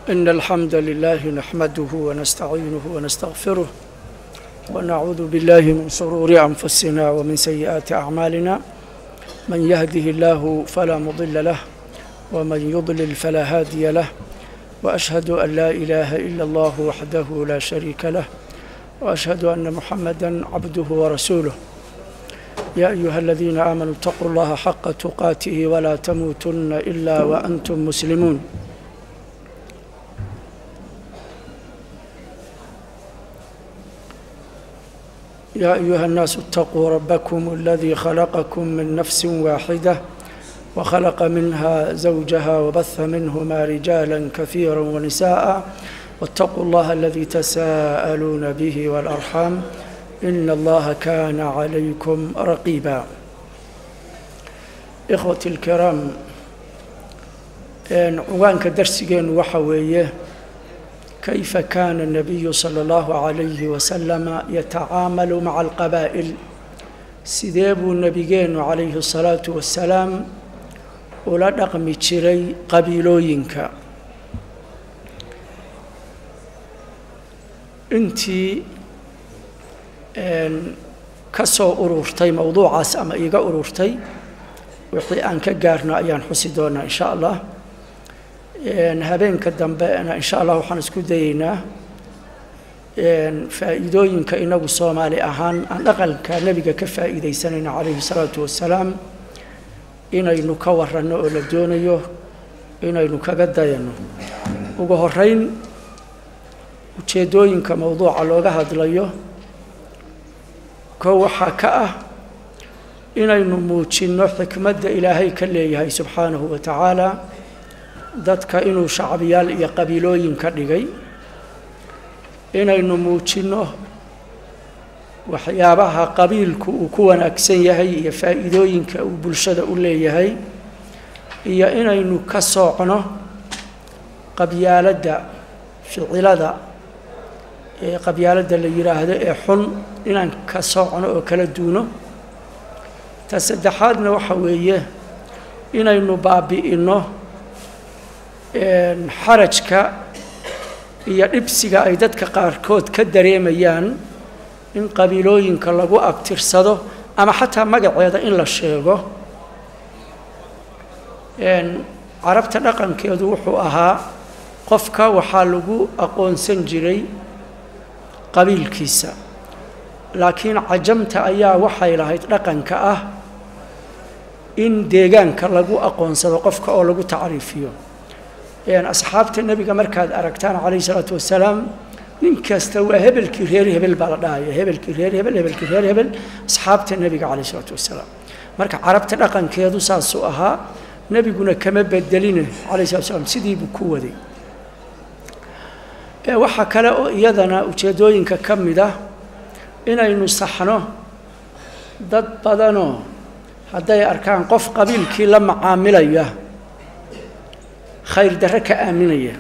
إن الحمد لله نحمده ونستعينه ونستغفره ونعوذ بالله من شرور أنفسنا ومن سيئات أعمالنا من يهده الله فلا مضل له ومن يضلل فلا هادي له وأشهد أن لا إله إلا الله وحده لا شريك له وأشهد أن محمدا عبده ورسوله يا أيها الذين آمنوا اتقوا الله حق تقاته ولا تموتن إلا وأنتم مسلمون يا أيها الناس اتقوا ربكم الذي خلقكم من نفس واحدة وخلق منها زوجها وبث منهما رجالا كثيرا ونساء واتقوا الله الذي تساءلون به والأرحام إن الله كان عليكم رقيبا إخوتي الكرام عنوانك درسجين وحويه كيف كان النبي صلى الله عليه وسلم يتعامل مع القبائل سيديبو النبيين عليه الصلاة والسلام ولا dhaqmi jiray qabiilooyinka intii ka soo ururtay mowduucaas ama iiga ururtay wixii aan ka gaarno ayaan xusi doonaa insha allah habeenka dambena insha allah waxaan isku dayeynaa faa'iidooyinka inagu soomaali ahaan aan dhaqanka nebiga ka faa'iidaysanayno calayhi salaatu wassalaam inaynu ka waranno oo la doonayo inaynu kaga dayanno ugu horeyn ujeeddooyinka mowduuca looga hadlayo koo waxaa ka ah inaynu muujinno xikmadda ilaahay ka leeyahay subxaanahu wa tacaala dadka inuu shacbiyaal iyo qabiilooyin ka dhigay inaynu muujinno waxyaabaha qabiilku uu ku wanaagsan yahay iyo faa'iidooyinka uu bulshada u leeyahay iyo inaynu ka soocno qabyaaladda ficilada ee qabyaaladda la yidhaahdo ee xun inaan ka soocno oo kala duuno ta saddexaadna waxa weeye inaynu baabi'inno xarajka iyo dhibsiga ay dadka qaarkood ka dareemayaan in qabiilooyinka lagu abtirsado ama xataa magaceeda in la sheego carabta dhaqankeedu wuxuu ahaa qofka waxaa lagu aqoonsan jiray qabiilkiisa laakiin cajamta ayaa waxay lahayd dhaqanka ah in deegaanka lagu aqoonsado qofka oo lagu tacriifiyo asxaabta nebiga markaad aragtaan calayhi isalaatu wassalaam nin kasta waa hebelkii reer hebel baa la dhahaya hebelkii reer hebel hebelkii reer hebel asxaabta nebiga calayh isalaatu wassalaam marka carabta dhaqankeedu saasuu ahaa nebiguna kama bedeline calayh salatu slam sidiibuu ku waday waxaa kale oo iyadana ujeeddooyinka ka mid ah inaynu saxno dad badanoo hadday arkaan qof qabiilkii la macaamilaya khayr darre ka aaminaya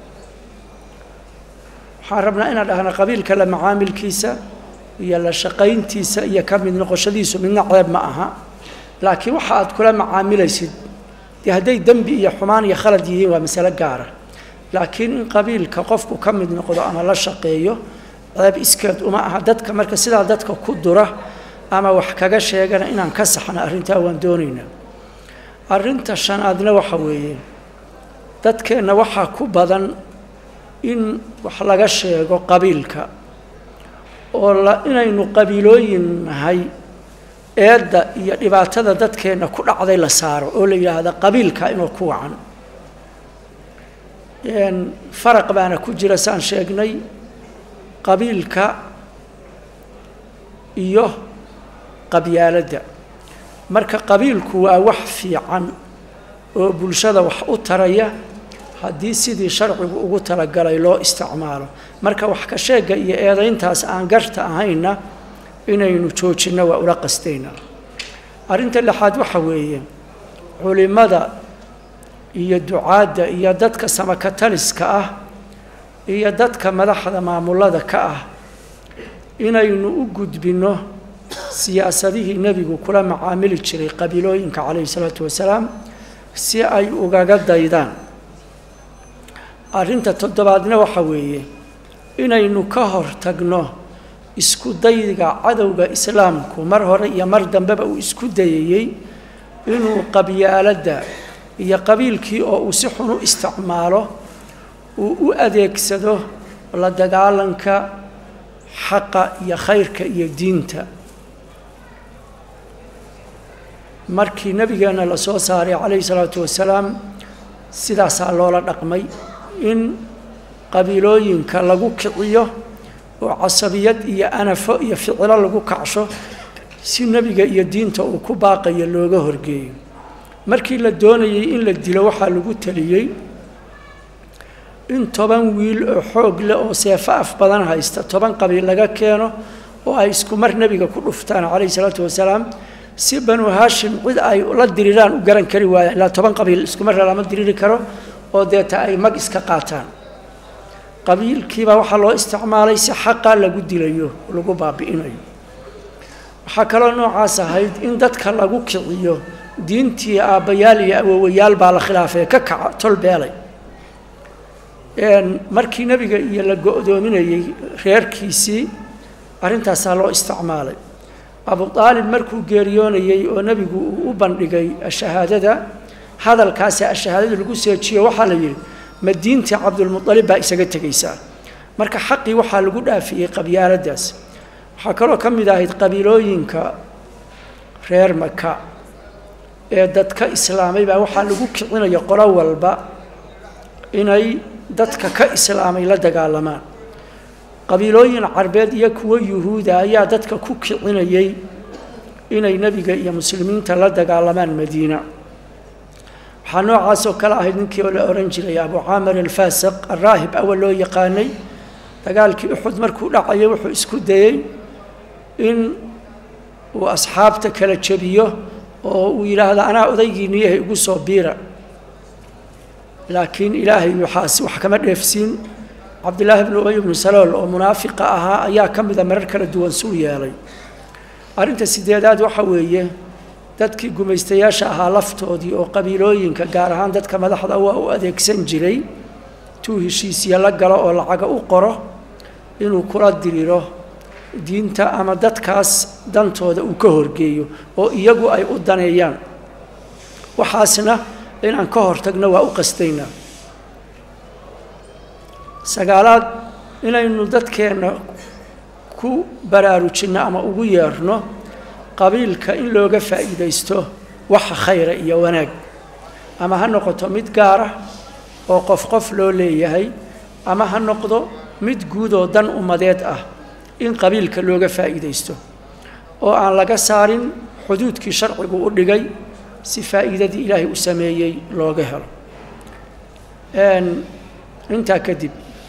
waxaan rabnaa inaan dhahna qabiilka la macaamilkiisa iyo la shaqayntiisa iyo ka mid noqoshadiisu midna ceeb ma aha laakiin waxa aad kula macaamilaysid dee hadday dembi iyo xumaan iyo khalad yihiin waa masalo gaara laakiin in qabiilka qofku ka mid noqdo ama la shaqeeyo ceeb iskeed uma aha dadka marka sidaa dadka ku dura ama wax kaga sheegana inaan ka saxna arrintaa waan doonaynaa arrinta shanaadna waxa weeye dadkeenna waxaa ku badan in wax laga sheego qabiilka oo la inaynu qabiilooyin nahay eedda iyo dhibaatada dadkeenna ku dhacday la saaro oo la yidhaahda qabiilka inuu ku wacan faraq baana ku jira saan sheegnay qabiilka iyo qabyaaladda marka qabiilku waa wax fiican oo bulshada wax u taraya haddii sidii sharcigu ugu talagalay loo isticmaalo marka wax ka sheega iyo eedayntaas aan garta ahayna inaynu joojinno waa ula qastaynaa arrinta lixaad waxa weeye culimmada iyo ducaadda iyo dadka samakataliska ah iyo dadka madaxda maamulada ka ah inaynu u gudbinno siyaasadihii nebigu kula macaamili jiray qabiilooyinka calayhi salaatu wasalaam si ay ugaga daydaan arrinta toddobaadna waxa weeye inaynu ka hor tagno isku dayga cadowga islaamku mar hore iyo mar dambeba uu isku dayayey inuu qabyaaladda iyo qabiilkii oo uu si xun u isticmaalo uu u adeegsado la dagaalanka xaqa iyo khayrka iyo diinta markii nebigeenna la soo saaray calayhi salaatu wasalaam sidaasaa loola dhaqmay in qabiilooyinka lagu kiciyo oo casabiyad iyo anafo iyo ficilo lagu kacsho si nebiga iyo diinta uu ku baaqayo looga horgeeyo markii la doonayey in la dilo waxaa lagu teliyey in toban wiil oo xoog leh oo seefo af badan haysta toban qabiil laga keeno oo ay isku mar nebiga ku dhuftaan calayhi salaatu wasalaam si banu haashim cid ay la diriraan u garan kari waayaan ilaa toban qabiil isku mar lama diriri karo oo deeta ay mag iska qaataan qabiilkiibaa waxaa loo isticmaalay si xaqa lagu dilayo lagu baabi'inayo waxaa kaloo noocaas ahayd in dadka lagu kiciyo diintii aabbayaal iyo awowayaal baa la khilaafay ka kaca tol beelay markii nebiga iyo la go-doominayey reerkiisii arrintaasaa loo isticmaalay abu aalib markuu geeriyoonayey oo nebigu uu u bandhigay shahaadada hadalkaasi ashahaadada lagu seejiyo waxaa la yidhi ma diintii cabdulmualib baa isaga tegaysaa marka xaqii waxaa lagu dhaafiyey qabyaaladaas waxaa kaloo ka mid ahayd qabiilooyinka reer maka ee dadka islaamay baa waxaa lagu kicinaya qolo walba inay dadka ka islaamay la dagaalamaan qabiilooyin carbeed iyo kuwo yuhuuda ayaa dadka ku kicinayay inay nebiga iyo muslimiinta la dagaalamaan madiina waxaa noocaasoo kale ahayd ninkii oo la ohan jiray abu caamir alfaasiq araahib awal loo yaqaanay dagaalkii uxud markuu dhacayay wuxuu isku dayey in uu asxaabta kala jebiyo oo uu yidhaahdo anaa odaygiiniyahay igu soo biira laakiin ilaahay waxaas wax kama dheefsiin cabdillaahi bnu ubay bnu salool oo munaafiqa ahaa ayaa ka mida marar kala duwan suu yeelay arrinta sideedaad waxa weeye dadkii gumaystayaasha ahaa laftoodii oo qabiilooyinka gaar ahaan dadka madaxda waa u adeegsan jiray tuu heshiisya la galo oo lacaga u qoro inuu kula diriro diinta ama dadkaas dantooda uu ka horgeeyo oo iyagu ay u daneeyaan waxaasna inaan ka hortagno waa u qastaynaa sagaalaad inaynu dadkeenna ku baraarujinno ama ugu yeerno qabiilka in looga faa'iidaysto waxa khayra iyo wanaag ama ha noqoto mid gaara oo qof qof loo leeyahay ama ha noqdo mid guud oo dan ummadeed ah in qabiilka looga faa'iidaysto oo aan laga saarin xuduudkii sharcigu u dhigay si faa'iidadii ilaahay u sameeyey looga helo intaa kadib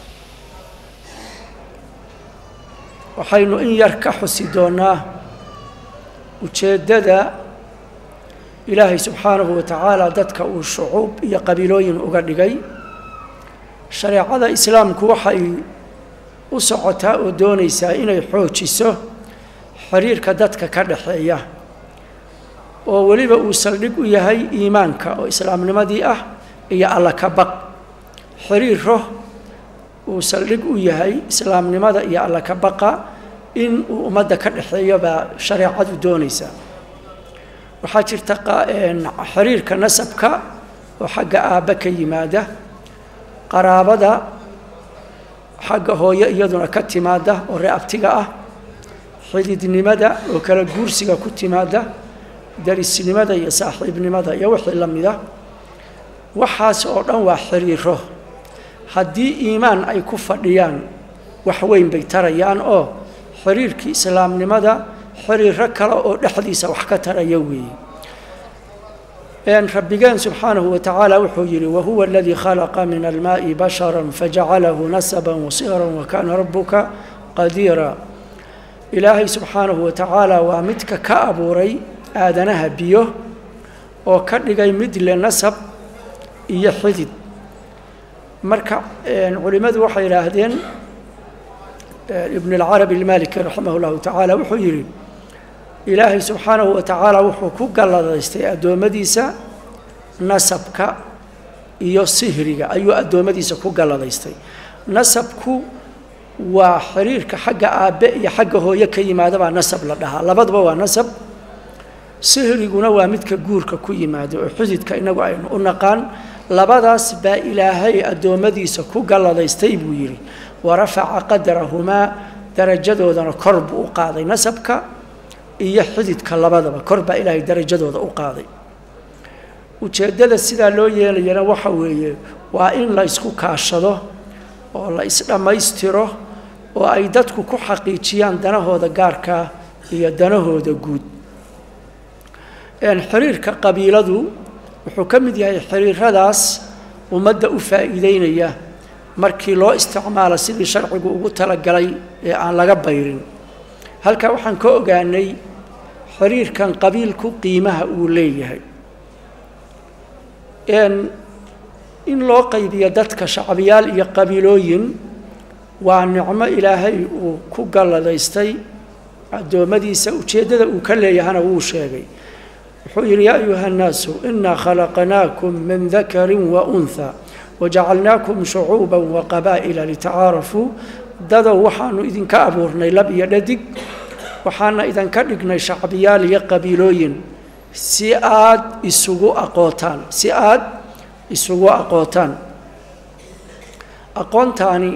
waxaynu in yar ka xusi doonnaa ujeeddada ilaahay subxaanahu wa tacaala dadka uu shucuub iyo qabiilooyin uga dhigay shareecada islaamku waxay u socotaa oo doonaysaa inay xoojiso xiriirka dadka ka dhaxeeya oo weliba uu saldhig u yahay iimaanka oo islaamnimadii ah iyo alla ka baq xiriiro uu saldhig u yahay islaamnimada iyo alla ka baqa in uu ummadda ka dhexeeyo baa shareecadu doonaysaa waxaa jirta xiriirka nasabka oo xagga aabba ka yimaada qaraabada xagga hooyo iyaduna ka timaada oo reabtiga ah xididnimada oo kala guursiga ku timaada darisnimada iyo saaxiibnimada iyo wixii la mida waxaas oo dhan waa xiriiro haddii iimaan ay ku fadhiyaan wax weyn bay tarayaan oo xiriirkii islaamnimada xiriiro kale oo dhexdiisa wax ka taraya weeye rabbigeen subxaanahu wa tacaala wuxuu yidhi wahuwa aladii khalaqa min almaa'i bashara fajacalahu nasaba wasiira wakaana rabuka qadiira ilaahay subxaanahu wa tacaala waa midka ka abuuray aadanaha biyo oo ka dhigay mid le nasab iyo xidid marka culimmadu waxay yidhaahdeen ibn اlcarabi اlmaliki raximah اllahu tacaala wuxuu yidhi ilaahay subxaanahu wa tacaala wuxuu ku galladaystay addoommadiisa nasabka iyo sihriga ayuu addoommadiisa ku galladaystay nasabku waa xiriirka xagga aabbe iyo xagga hooye ka yimaada baa nasab la dhahaa labaduba waa nasab sihriguna waa midka guurka ku yimaada oo xudidka inagu aynu u naqaan labadaas baa ilaahay addoommadiisa ku galladaystay buu yidhi wa rafaca qadarahumaa darajadoodana kor buu u qaaday nasabka iyo xididka labadaba kor baa ilaahay darajadooda u qaaday ujeeddada sidaa loo yeelayana waxa weeye waa in la isku kaashado oo la isdhammaystiro oo ay dadku ku xaqiijiyaan danahooda gaarkaa iyo danahooda guud xiriirka qabiiladu wuxuu ka mid yahay xiriiradaas ummadda u faa'iideynaya markii loo isticmaalo sidii sharcigu ugu talagalay ee aan laga bayrin halkaa waxaan ka ogaanay xiriirkan qabiilku qiimaha uu leeyahay in loo qaybiyo dadka shacbiyaal iyo qabiilooyin waa nicmo ilaahay uu ku galladaystay addoommadiisa ujeeddada uu ka leeyahana wuu sheegay wuxuu yidhi yaa ayuha nnaasu inaa khalaqnaakum min dakarin wa unha wajacalnaakum shucuuba waqabaa'ila litacaarafuu dadow waxaanu idinka abuurnay lab iyo dhadig waxaana idinka dhignay shacbiyaal iyo qabiilooyin si aad isugu aqootaan si aad isugu aqootaan aqoontaani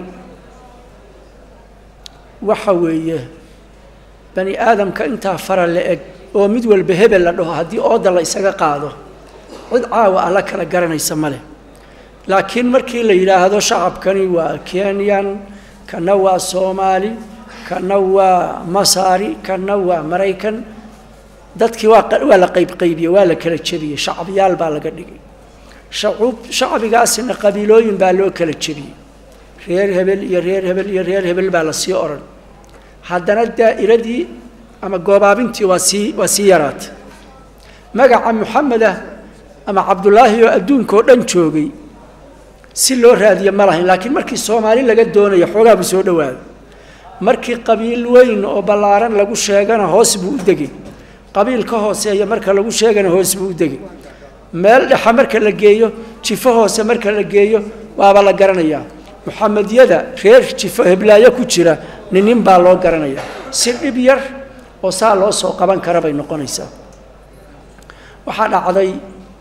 waxa weeye bani aadamka intaa fara la eg oo mid walba hebel la dhaho haddii ooda la isaga qaado cid caawa alla kala garanaysa ma leh laakiin markii la yidhaahdo shacabkani waa kenyan kana waa soomaali kana waa masaari kana waa maraykan dadkii waa waa la qaybqaybiyey waa la kala jebiyey shacbiyaal baa laga dhigay shacuub shacbigaasina qabiilooyin baa loo kala jebiyey reer hebel iyo reer hebel iyo reer hebel baa lasii odhan haddana daa'iradii ama goobaabintii waa sii waa sii yaraatay magaca muxamedah ama cabdullaahi oo adduunkaoo dhan joogay si loo raadiye ma lahayn laakiin markii soomaali laga doonayo xoogaa buu soo dhowaaday markii qabiil weyn oo ballaaran lagu sheegana hoos buu u degay qabiil ka hooseeya marka lagu sheegana hoos buu u degay meel dhexa marka la geeyo jifo hoose marka la geeyo waaba la garanayaa muxamedyada reer jifo heblaayo ku jira ninin baa loo garanayaa si dhib yar oo saa loo soo qaban kara bay noqonaysaa waxaa dhacday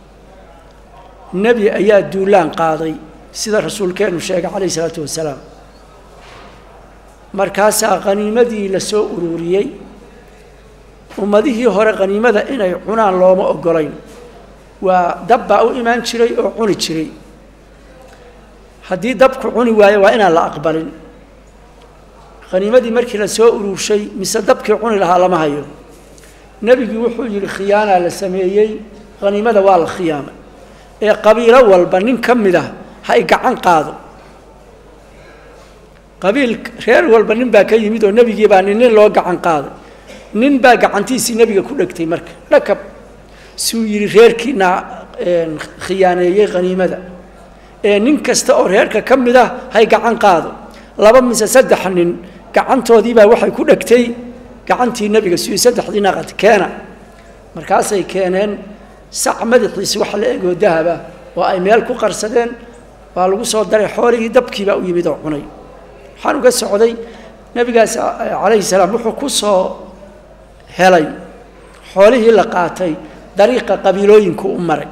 nebi ayaa duulaan qaaday sida rasuulkeennu sheegay calayh isalaatu wasalaam markaasaa khaniimadii la soo ururiyey ummadihii hore khaniimada inay cunaan looma ogolayn waa dab baa u imaan jiray oo cuni jiray haddii dabku cuni waayo waa inaan la aqbalin khaniimadii markii la soo ururshay mise dabkii cuni lahaa lama hayo nebigii wuxuu yidhi khiyaanaa la sameeyey khaniimada waa la khiyaamay ee qabiilo walba nin ka mid ah ha y gacan qaado qabiil reer walba nin baa ka yimid oo nebigii baa nin nin loo gacan qaaday nin baa gacantiisii nebiga ku dhegtay marka dhakab suu yidhi reerkiina khiyaaneeyey khaniimada ee nin kasta oo reerka ka mid ah hay gacan qaado laba mise saddex nin gacantoodiibaa waxay ku dhegtay gacantii nebiga siyo saddexdii naqad keena markaasay keeneen sac madaxiisi wax la egoo dahaba oo ay meel ku qarsadeen waa lagu soo daray xoolihii dabkiibaa u yimid oo cunay waxaan uga socday nebigaas calayhi salaam wuxuu ku soo helay xoolihii la qaatay dariiqa qabiilooyinku u maray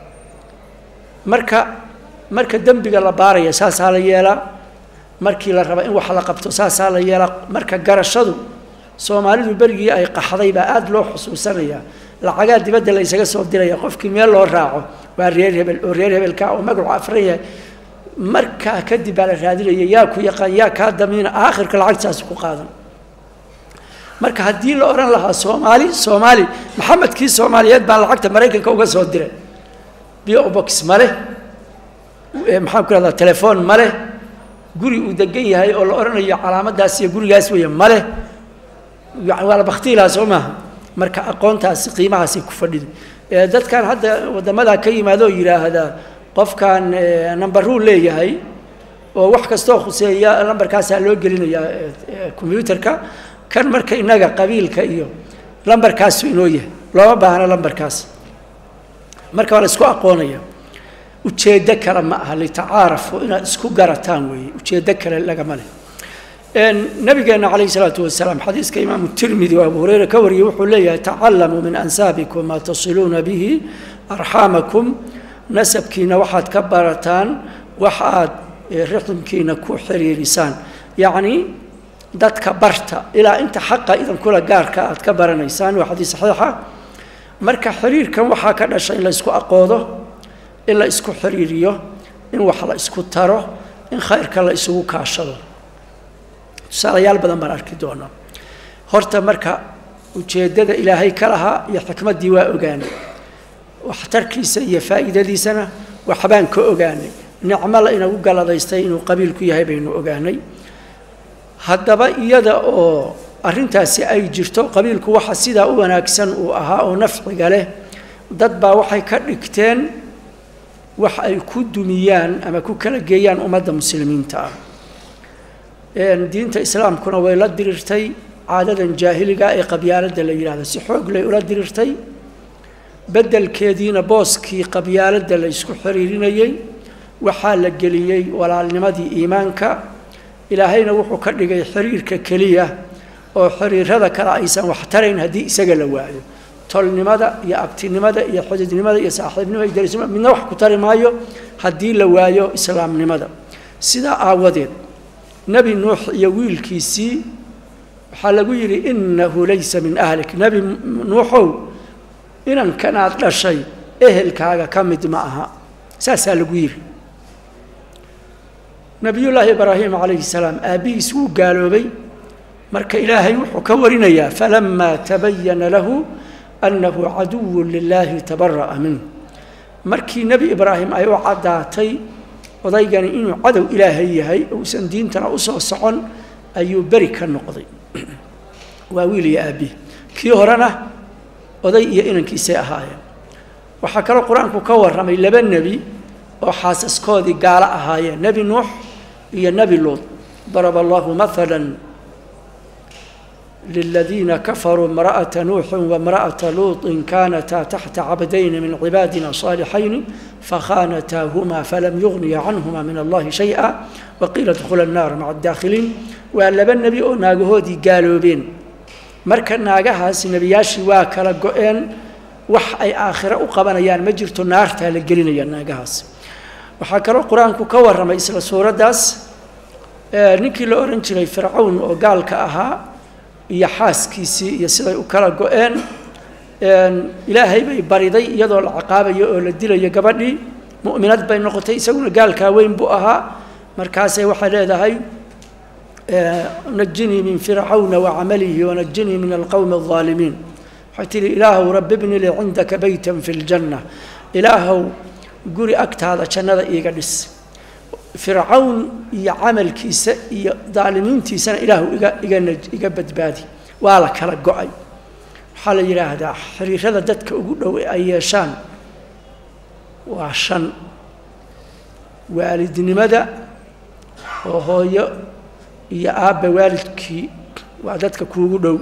marka marka dembiga la baaraya saasaa la yeelaa markii la raba in wax la qabto saasaa la yeelaa marka garashadu soomaalidu berigii ay qaxday baa aada loo xusuusanayaa lacagaa dibadda la ysaga soo diraya qofkii meel loo raaco waa reer hebel oo reer hebelka oo magacu afran yahay markaa kadib baa la raadinaya yaa ku yaqaan yaa kaa damiina aakhirka lacagtaasi ku qaadan marka haddii la odhan lahaa soomaali soomaali maxamedkii soomaaliyeed baa lacagta maraykanka uga soo diray biobox ma leh maxaan ku rahdaa telefoon ma leh guri uu degan yahay oo la odhanayo calaamadaas iyo gurigaas weeye ma leh waa la baktiilaha soo maaha marka aqoontaasi qiimahaasay ku fadhiday dadkan hadda waddamadaa ka yimaado oo yidhaahdaa qofkan nambaruu leeyahay oo wax kastoo khuseeya lambarkaasaa loo gelinayaa combyuutarka kan marka innaga qabiilka iyo lambarkaasu inoo yahay looma baahna lambarkaas marka waa la isku aqoonaya ujeeddo kale ma aha litacaarafu inaad isku garataan weeye ujeeddo kale lagama leh nabigeena calayhi salaatu wasalaam xadiiska imaamu tirmidi oo abu hureyre ka wariyey wuxuu leeyahay tacalamuu min ansaabikum maa tasiluuna bihi arxaamakum nasabkiina waxaad ka barataan wax aad riximkiina ku xiriirisaan yacnii dadka barta ilaa inta xaqa idankula gaarka aad ka baranaysaan waa xadiis saxiixa marka xiriirkan waxaa ka dhasha in la isku aqoodo in la isku xiriiriyo in wax la isku taro in khayrka la isugu kaashado tusaalayaal badan baan arki doonaa horta marka ujeeddada ilaahay ka lahaa iyo xikmaddii waa ogaanay waxtarkiisa iyo faa'iidadiisana waxbaan ka ogaanay nicmo la inagu galadaystay inuu qabiilku yahay baynu ogaanay haddaba iyada oo arrintaasi ay jirto qabiilku waxa sidaa u wanaagsan uu ahaa oo nafciga leh dad baa waxay ka dhigteen wax ay ku dumiyaan ama ku kala geeyaan ummadda muslimiinta ah diinta islaamkuna way la dirirtay caadadan jaahiliga ee qabyaaladda la yidhahdo si xoog lay ula dirirtay beddelkeediina booskii qabyaaladda la ysku xiriirinayey waxaa la geliyey walaalnimadii iimaanka ilaahayna wuxuu ka dhigay xiriirka keliya oo xiriirada kale aysan wax tarayn haddii isaga la waayo tolnimada iyo abtinimada iyo xididnimada iyo saaxiibnimada iyo darisnimada midna wax ku tari maayo haddii la waayo islaamnimada sidaa aawadeed nebi nuux iyo wiilkiisii waxaa lagu yidhi innahu laysa min ahlik nebi nuuxow inankan aad dhashay ehelkaaga ka mid ma aha saasaa lagu yidhi nebiyullaahi ibraahim calayhi salaam aabbihiis wuu gaaloobay marka ilaahay wuxuu ka warinayaa falamaa tabayana lahu annahu caduwun lilaahi tabara'a minhu markii nebi ibraahim ay u caddaatay odaygani inuu cadow ilaahay yahay uusan diintana usoo socon ayuu beri ka noqday waa wiil iyo aabbihi kii horena oday iyo inankiisay ahaayeen waxaa kaloo qur-aanku ka warramay laba nebi oo xaasaskoodii gaalo ahaayeen nebi nuux iyo nebi luud daraba allahu maala liladiina kafaruu imra'ata nuuxin waimra'ata luuطin kaanataa taxta cabdayni min cibaadina صaalixayni fakhaanataahumaa falam yugniya canhuma min allahi shayئa waqiila dkhula الnaara maca adaakhiliin waa laba nebi oo naagahoodii gaaloobeen marka naagahaasi nebiyaashii waa kala go-een wax ay aakhiro u qabanayaan ma jirto naartaa la gelinaya naagahaas waxaa kaloo qur-aanku ka warramay isla suuraddaas ninkii la odhan jiray fircawn oo gaalka ahaa iyo xaaskiisii iyo siday u kala go-een ilaahay bay bariday iyadoo la ciqaabayo oo la dilayo gabadhii mu'minad bay noqotay isaguna gaalkaa weyn buu ahaa markaasay waxay leedahay najinii min fircawna wacamalihi wanajinii min alqowmi alظaalimiin waxay tihi ilaahow rabbi bni lii cindaka beytan fi ljanna ilaahow guri agtaada jannada iiga dhis fircawn iyo camalkiisa iyo daalimiintiisana ilaahu iga igana iga badbaadi waa la kala go-ay waxaa la yidhaahdaa xiriirada dadka ugu dhow ee ay yeeshaan waa shan waalidnimada oo hooyo iyo aabba waalidkii waa dadka kuugu dhow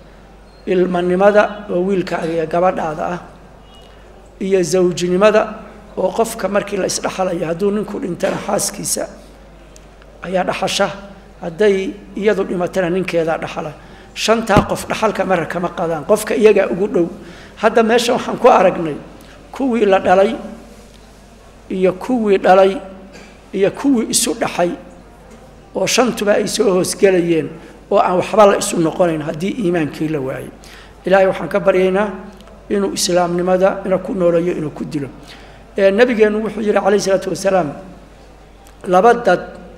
ilmanimada oo wiilkaaga iyo gabadhaada ah iyo zawjnimada oo qofka markii la isdhexalayo hadduu ninku dhintana xaaskiisa ayaa dhaxasha hadday iyadu dhimatana ninkeedaa dhaxala shantaa qof dhaxalka mara kama qadaan qofka iyagaa ugu dhow hadda meesha waxaan ku aragnay kuwii la dhalay iyo kuwii dhalay iyo kuwii isu dhaxay oo shantuba ay soo hoosgelayeen oo aan waxba la isu noqonayn haddii iimaankii la waayey ilaahay waxaan ka baryaynaa inuu islaamnimada ina ku nooleeyo inuu ku dilo nabigeennu wuxuu yihi calayh isalaatu wasalaam laba dad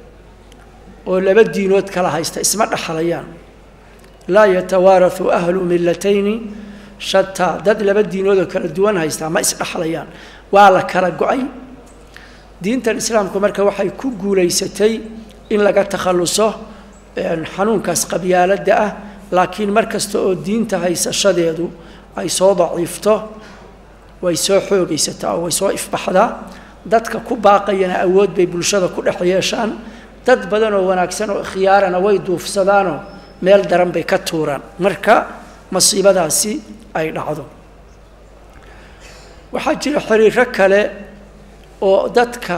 oo laba diinood kala haysta isma dhexlayaan laa yatawaarahu ahlu millatayni shataa dad laba diinood oo kala duwan haystaa ma isdhexlayaan waa la kala go-ay diintan islaamku marka waxay ku guulaysatay in laga takhalluso xanuunkaas qabyaaladda ah laakiin mar kasta oo diinta haysashadeedu ay soo daciifto way soo xoogaysataa oo way soo ifbaxdaa dadka ku baaqayana awood bay bulshada ku dhex yeeshaan dad badan oo wanaagsan oo khiyaarana way duufsadaanoo meel daran bay ka tuuraan marka masiibadaasi ay dhacdo waxaa jira xiriiro kale oo dadka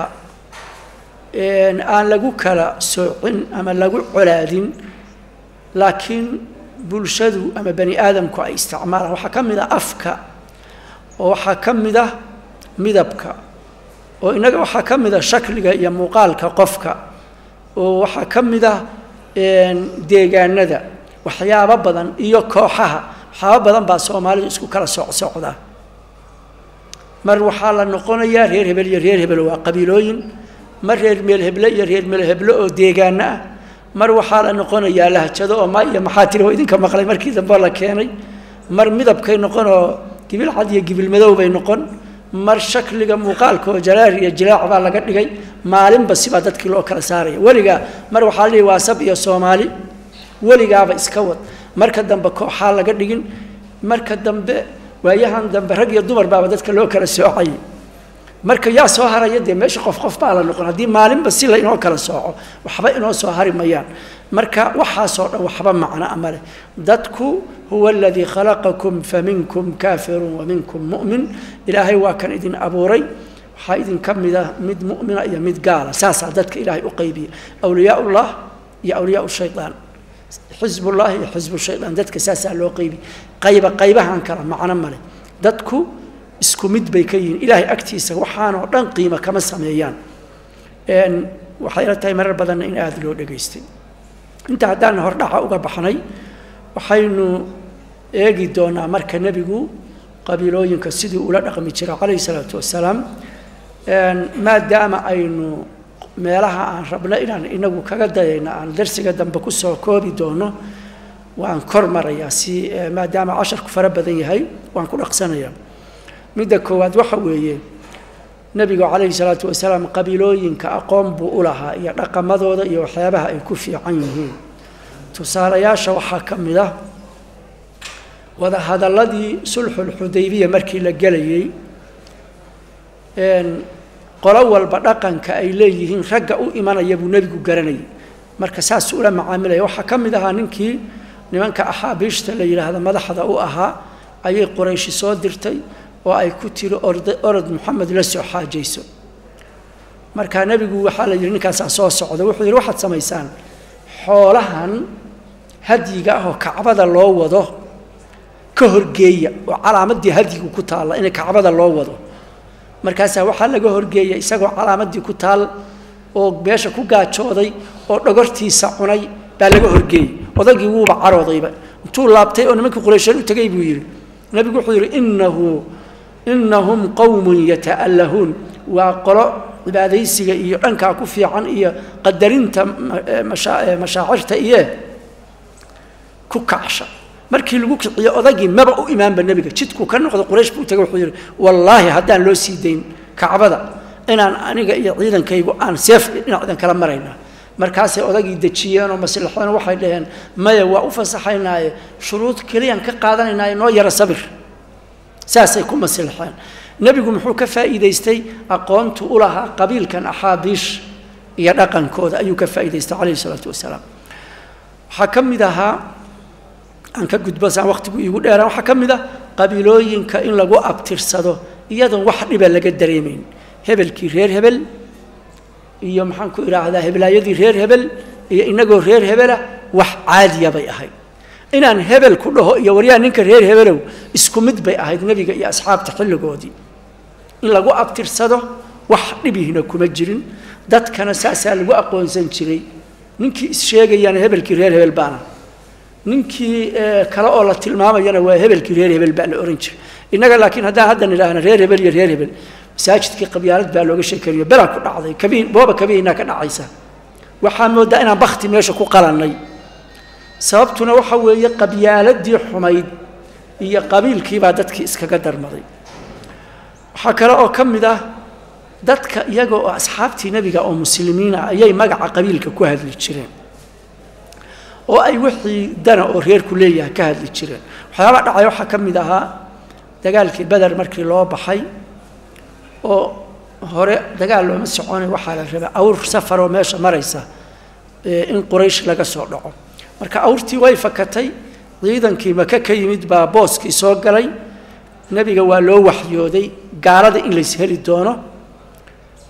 aan lagu kala soocin ama lagu colaadin laakiin bulshadu ama bani aadamku ay isticmaalaan waxaa ka mid ah afka oo waxaa ka mid ah midabka oo innaga waxaa ka mid ah shakliga iyo muuqaalka qofka oo waxaa ka mid ah deegaanada waxyaabo badan iyo kooxaha waxyaabo badan baa soomaalidu isku kala socsocdaa mar waxaa la noqonayaa reer hebel iyo reer hebel waa qabiilooyin mar reer meel heble iyo reer meel heble oo deegaano ah mar waxaa la noqonayaa lahjado oo ma iyo maxaa tiri oo idinka maqlay markii dambe la keenay mar midabkay noqon oo gibil cad iyo gibil madow bay noqon mar shakliga muuqaalka oo jalaar iyo jilaac baa laga dhigay maalinba sibaa dadkii loo kala saaraya weligaa mar waxaa la dhihi waa sab iyo soomaali weligaaba iska wad marka dambe kooxaa laga dhigin marka dambe waayahan dambe rag iyo dumar baaba dadka loo kala soocayay marka yaa soo haraya dee meesha qof qof baa la noqon haddii maalinba si la inoo kala sooco waxba inoo soo hari mayaan marka waxaasoo dhan waxba macno ama leh dadku huwa aladii khalaqakum faminkum kaafirun waminkum mu'min ilaahay waa kan idin abuuray waxaa idinka mida mid mu'mina iyo mid gaala saasaa dadka ilaahay u qaybiya awliyaa ullah iyo awliyaa shayaan xisbullah iyo xisbu shayaan dadka saasaa loo qaybiya qayba qaybahan kala macno male dadku isku mid bay ka yihiin ilaahay agtiisa waxaanoo dhan qiimo kama sameeyaan waxay la tahay marar badanna in aada loo dhegaystay inta haddaan hordhaca uga baxnay waxaynu eegi doonaa marka nebigu qabiilooyinka sidii ula dhaqmi jiray calayhi salaatu wasalaam maadaama aynu meelaha aan rabno inaan inagu kaga dayayno aan darsiga dambe kusoo koobi doono waan kor marayaa si maadaama casharku fara badan yahay waan ku dhaqsanayaa midda koowaad waxa weeye nebigu calayhi salaatu wasalaam qabiilooyinka aqoon buu u lahaa iyo dhaqamadooda iyo waxyaabaha ay ku fiican yihiin tusaalayaasha waxaa ka mid ah wadahadalladii sulxulxudaybiya markii la gelayey qolo walba dhaqanka ay leeyihiin ragga u imanaya buu nebigu garanayay marka saasuu ula macaamilaya waxaa ka mid ahaa ninkii nimanka axaabiishta la yidhaahda madaxda u ahaa ayay qurayshi soo dirtay oo ay ku tiri ord orod moxamed la soo xaajayso markaa nebigu waxaa la yidhi ninkaasaa soo socda wuxuu yidhi waxaad samaysaan xoolahan hadyiga ah oo kacbada loo wado ka horgeeya oo calaamaddii hadyigu ku taalla in kacbada loo wado markaasaa waxaa laga horgeeya isagoo calaamaddii ku taal oo meesha ku gaajooday oo dhogortiisa cunay baa laga horgeeyey odagii wuuba caroodayba intuu laabtay oo nimankii quraysheed u tegay buu yidhi nebigu wuxuu yidhi innahu innahum qowmun yata'allahuun waa qolo cibaadaysiga iyo dhankaa ku fiican iyo qadarinta mashaacirta iyo ku kacsha markii lagu kiciyo odagii maba u imaanba nebiga jidkuu ka noqdo quraysh buu tagay wuxuu yidhi wallaahi haddaan loo sii dayn kacbada inaan aniga iyo ciidankaygu aan seef dhinacdan kala maraynaa markaasay odagii dejiyeen oo maslaxadana waxay dhaheen maya waa u fasaxaynaaye shuruud keliyaan ka qaadanaynaaye noo yara sabir saasay ku maslaxeen nebigu muxuu ka faa'iidaystay aqoontu u lahaa qabiilkan axaabiish iyo dhaqankooda ayuu ka faa'iidaystay calayhi salaatu wasalaam waxaa ka mid ahaa aan ka gudbo saan waqtigu iigu dheeraan waxaa ka mid ah qabiilooyinka in lagu abtirsado iyadoon wax dhiba laga dareemayn hebelkii reer hebel iyo maxaan ku idhaahdaa heblaayadii reer hebel iyo inagoo reer hebela wax caadiya bay ahayd inaan hebel ku dhaho iyo waryaa ninka reer hebelow isku mid bay ahayd nebiga iyo asxaabta xilligoodii in lagu abtirsado wax dhibihina kuma jirin dadkana saasaa lagu aqoonsan jiray ninkii issheegayana hebelkii reer hebel baana ninkii kale oo la tilmaamayana waa hebelkii reer hebel baa la ohan jiray innaga laakiin haddaan haddan idhaahna reer hebel iyo reer hebel masaajidkii qabyaalad baa looga sheekanayo belaa ku dhacday kabiin booba kabiinaa ka dhacaysa waxaa moodaa inaan bakti meesha ku qalannay sababtuna waxa weeye qabyaaladii xumayd iyo qabiilkiibaa dadkii iskaga darmaday waxaa kale oo ka mid ah dadka iyaga oo asxaabtii nebiga oo muslimiina ayay magaca qabiilka ku hadli jireen oo ay wixii dana oo reerku leeyahay ka hadli jireen waxyaaba dhacay waxaa ka mid ahaa dagaalkii beder markii loo baxay oo hore dagaal looma soconay waxaa la rabaa awr safaroo meesha maraysa in quraysh laga soo dhaco marka awrtii way fakatay ciidankii maka ka yimid baa booskii soo galay nebiga waa loo waxyooday gaalada in lays heli doono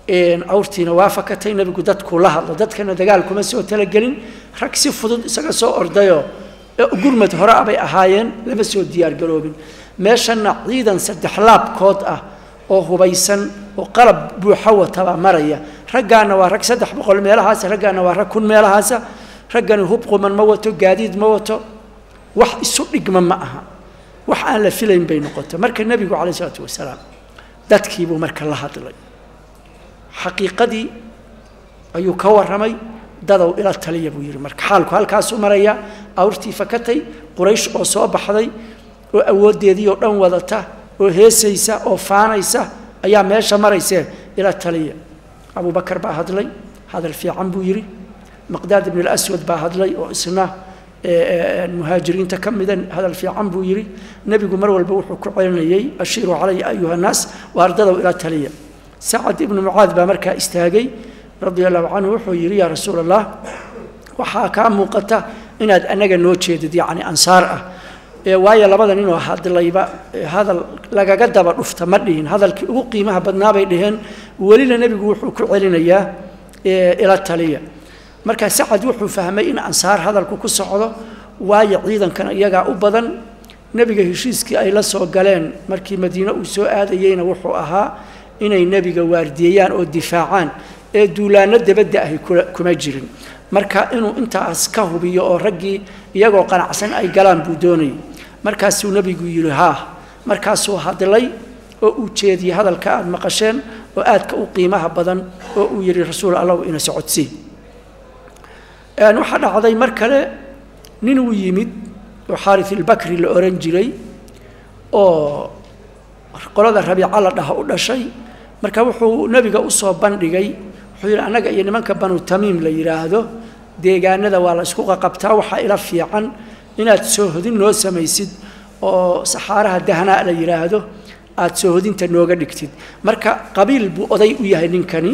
awrtiina waa fakatay nebigu dadkuu la hadlo dadkana dagaal kuma soo talagelin rag si fudud isaga soo ordayoo gurmad hore abay ahaayeen lama soo diyaargaroobin meeshanna ciidan saddex laabkood ah oo hubaysan oo qalab buuxa watabaa maraya raggaana waa rag saddex boqol meelahaasa raggaana waa rag kun meelahaasa raggani hub quman ma wato gaadiid ma wato wax isu dhigma ma aha wax aan la filayn bay noqoto marka nebigu calay isalaatu wasalaam dadkiibuu marka la hadlay xaqiiqadii ayuu ka warramay dadow ila taliya buu yidhi marka xaalku halkaasuu maraya awrtii fakatay quraysh oo soo baxday oo awooddeedii oo dhan wadata oo heesaysa oo faanaysa ayaa meesha maraysee ila taliya abubakar baa hadlay hadal fiican buu yidhi maqdaad ibn اlaswad baa hadlay oo isna muhaajiriinta ka mida hadal fiican buu yidhi nebigu mar walba wuxuu ku celinayey ashiiruu calaya ayuha الnaas waardadow ila taliya sacad ibnu mucaad baa markaa istaagay radia allahu canhu wuxuu yidhi yaa rasuul allah waxaa kaa muuqata inaad anaga noo jeedid yacni ansaar ah waayo labada ninoo hadlayba hadal lagaga daba dhufta ma dhihin hadalkii ugu qiimaha badnaa bay dhaheen welina nebigu wuxuu ku celinayaa ila taliya markaa sacad wuxuu fahmay in ansaar hadalku ku socdo waayo ciidankana iyagaa u badan nebiga heshiiskii ay la soo galeen markii madiine uu soo aadayeyna wuxuu ahaa inay nebiga waardiyeeyaan oo difaacaan ee duulaano dabadda ahi kuma jirin marka inuu intaas ka hubiyo oo raggii iyagoo qanacsan ay galaan buu doonayay markaasuu nebigu yidhi haa markaasuu hadlay oo uu jeediyey hadalka aada maqasheen oo aadka u qiimaha badan oo uu yidhi rasuul allahu ina socodsii waxaa dhacday mar kale nin uu yimid oo xaaris ilbakri la ohan jiray oo qolada rabiica la dhaha u dhashay marka wuxuu nebiga usoo bandhigay wuxuu yidhi annaga iyo nimanka banu tamiim la yidhaahdo deegaanada waa la isku qaqabtaa waxaa ila fiican inaad soohodin noo samaysid oo saxaaraha dahnaa la yidhaahdo aada soohodinta nooga dhigtid marka qabiil buu oday u yahay ninkani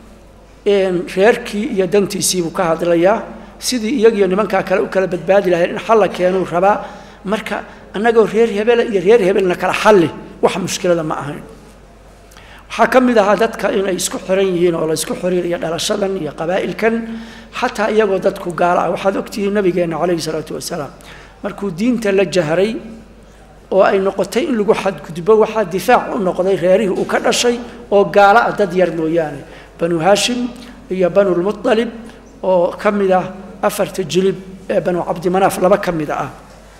reerkii iyo dantiisiibuu ka hadlayaa sidii iyagiyo nimankaa kale u kala badbaadi lahayn in xalla keenuu rabaa marka annagoo reer hebela iyo reer hebelna kala xalli wax mushkilada ma ahayn waxaa ka mid ahaa dadka inay isku xiran yihiin oo la isku xiriiriyo dhalashadan iyo qabaa'ilkan xataa iyagoo dadku gaala ah waxaad ogtihiin nabigeenna calayhi salaatu wasalaam markuu diinta la jahray oo ay noqotay in lagu xadgudbo waxaa difaac u noqday reerihii uu ka dhashay oo gaala ah dad yar mooyaane banu haashim iyo banulmualib oo ka mid ah afarta jilib ee banu cabdimanaaf laba ka mida ah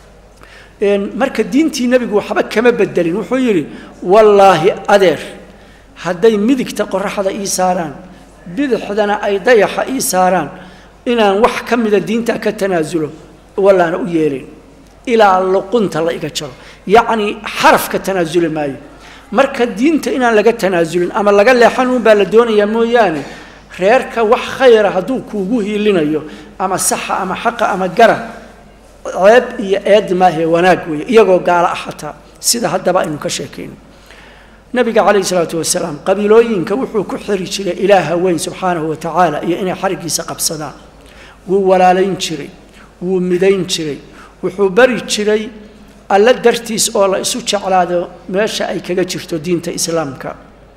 marka diintii nebigu waxba kama bedelin wuxuu yidhi wallaahi adeer hadday midigta qoraxda ii saaraan bidixdana ay dayaxa ii saaraan inaan wax ka mida diinta ka tanaasulo wallaana u yeelin ilaa luqunta la iga jaro yacnii xaraf ka tanaasuli maayo marka diinta inaan laga tanaasulin ama laga leexan uunbaa la doonayaa mooyaane reerka wax khayra hadduu kuugu hiilinayo ama saxa ama xaqa ama gara ceeb iyo eed maahe wanaag weeye iyagoo gaalo ah xataa sida haddaba aynu ka sheekayno nabiga calayhi salaatu wasalaam qabiilooyinka wuxuu ku xiri jiray ilaaha weyn subxaanahu wa tacaala iyo inay xariggiisa qabsadaan wuu walaalayn jiray wuu midayn jiray wuxuu bari jiray alla dartiis oo la isu jeclaado meesha ay kaga jirto diinta islaamka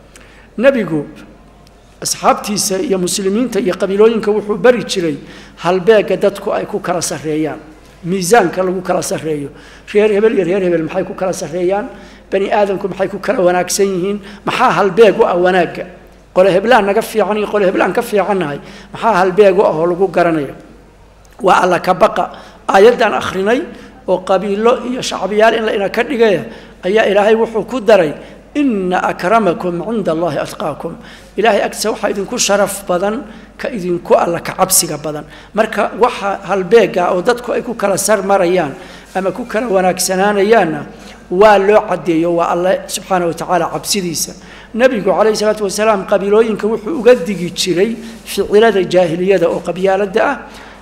nebigu asxaabtiisa iyo muslimiinta iyo qabiilooyinka wuxuu bari jiray halbeega dadku ay ku kala sarreeyaan miisaanka lagu kala sarreeyo reer hebel iyo reer hebel maxay ku kala sarreeyaan bani aadamku maxay ku kala wanaagsan yihiin maxaa halbeeg u ah wanaagga qole heblaan naga fiican iyo qole heblaan ka fiicannahay maxaa halbeeg u ah oo lagu garanayo waa alla ka baqa aayaddan akhrinay oo qabiilo iyo shacbiyaal in la ina ka dhigaya ayaa ilaahay wuxuu ku daray ina akramakum cinda allahi atqaakum ilaahay agtiisa waxaa idinku sharaf badan ka idinku alla ka cabsiga badan marka waxa halbeega oo dadku ay ku kala sar marayaan ama ku kala wanaagsanaanayaanna waa loo caddeeyo waa alle subxaana wa tacaala cabsidiisa nebigu calayhi salaatu wasalaam qabiilooyinka wuxuu uga digi jiray ficilada jaahiliyada oo qabyaaladda ah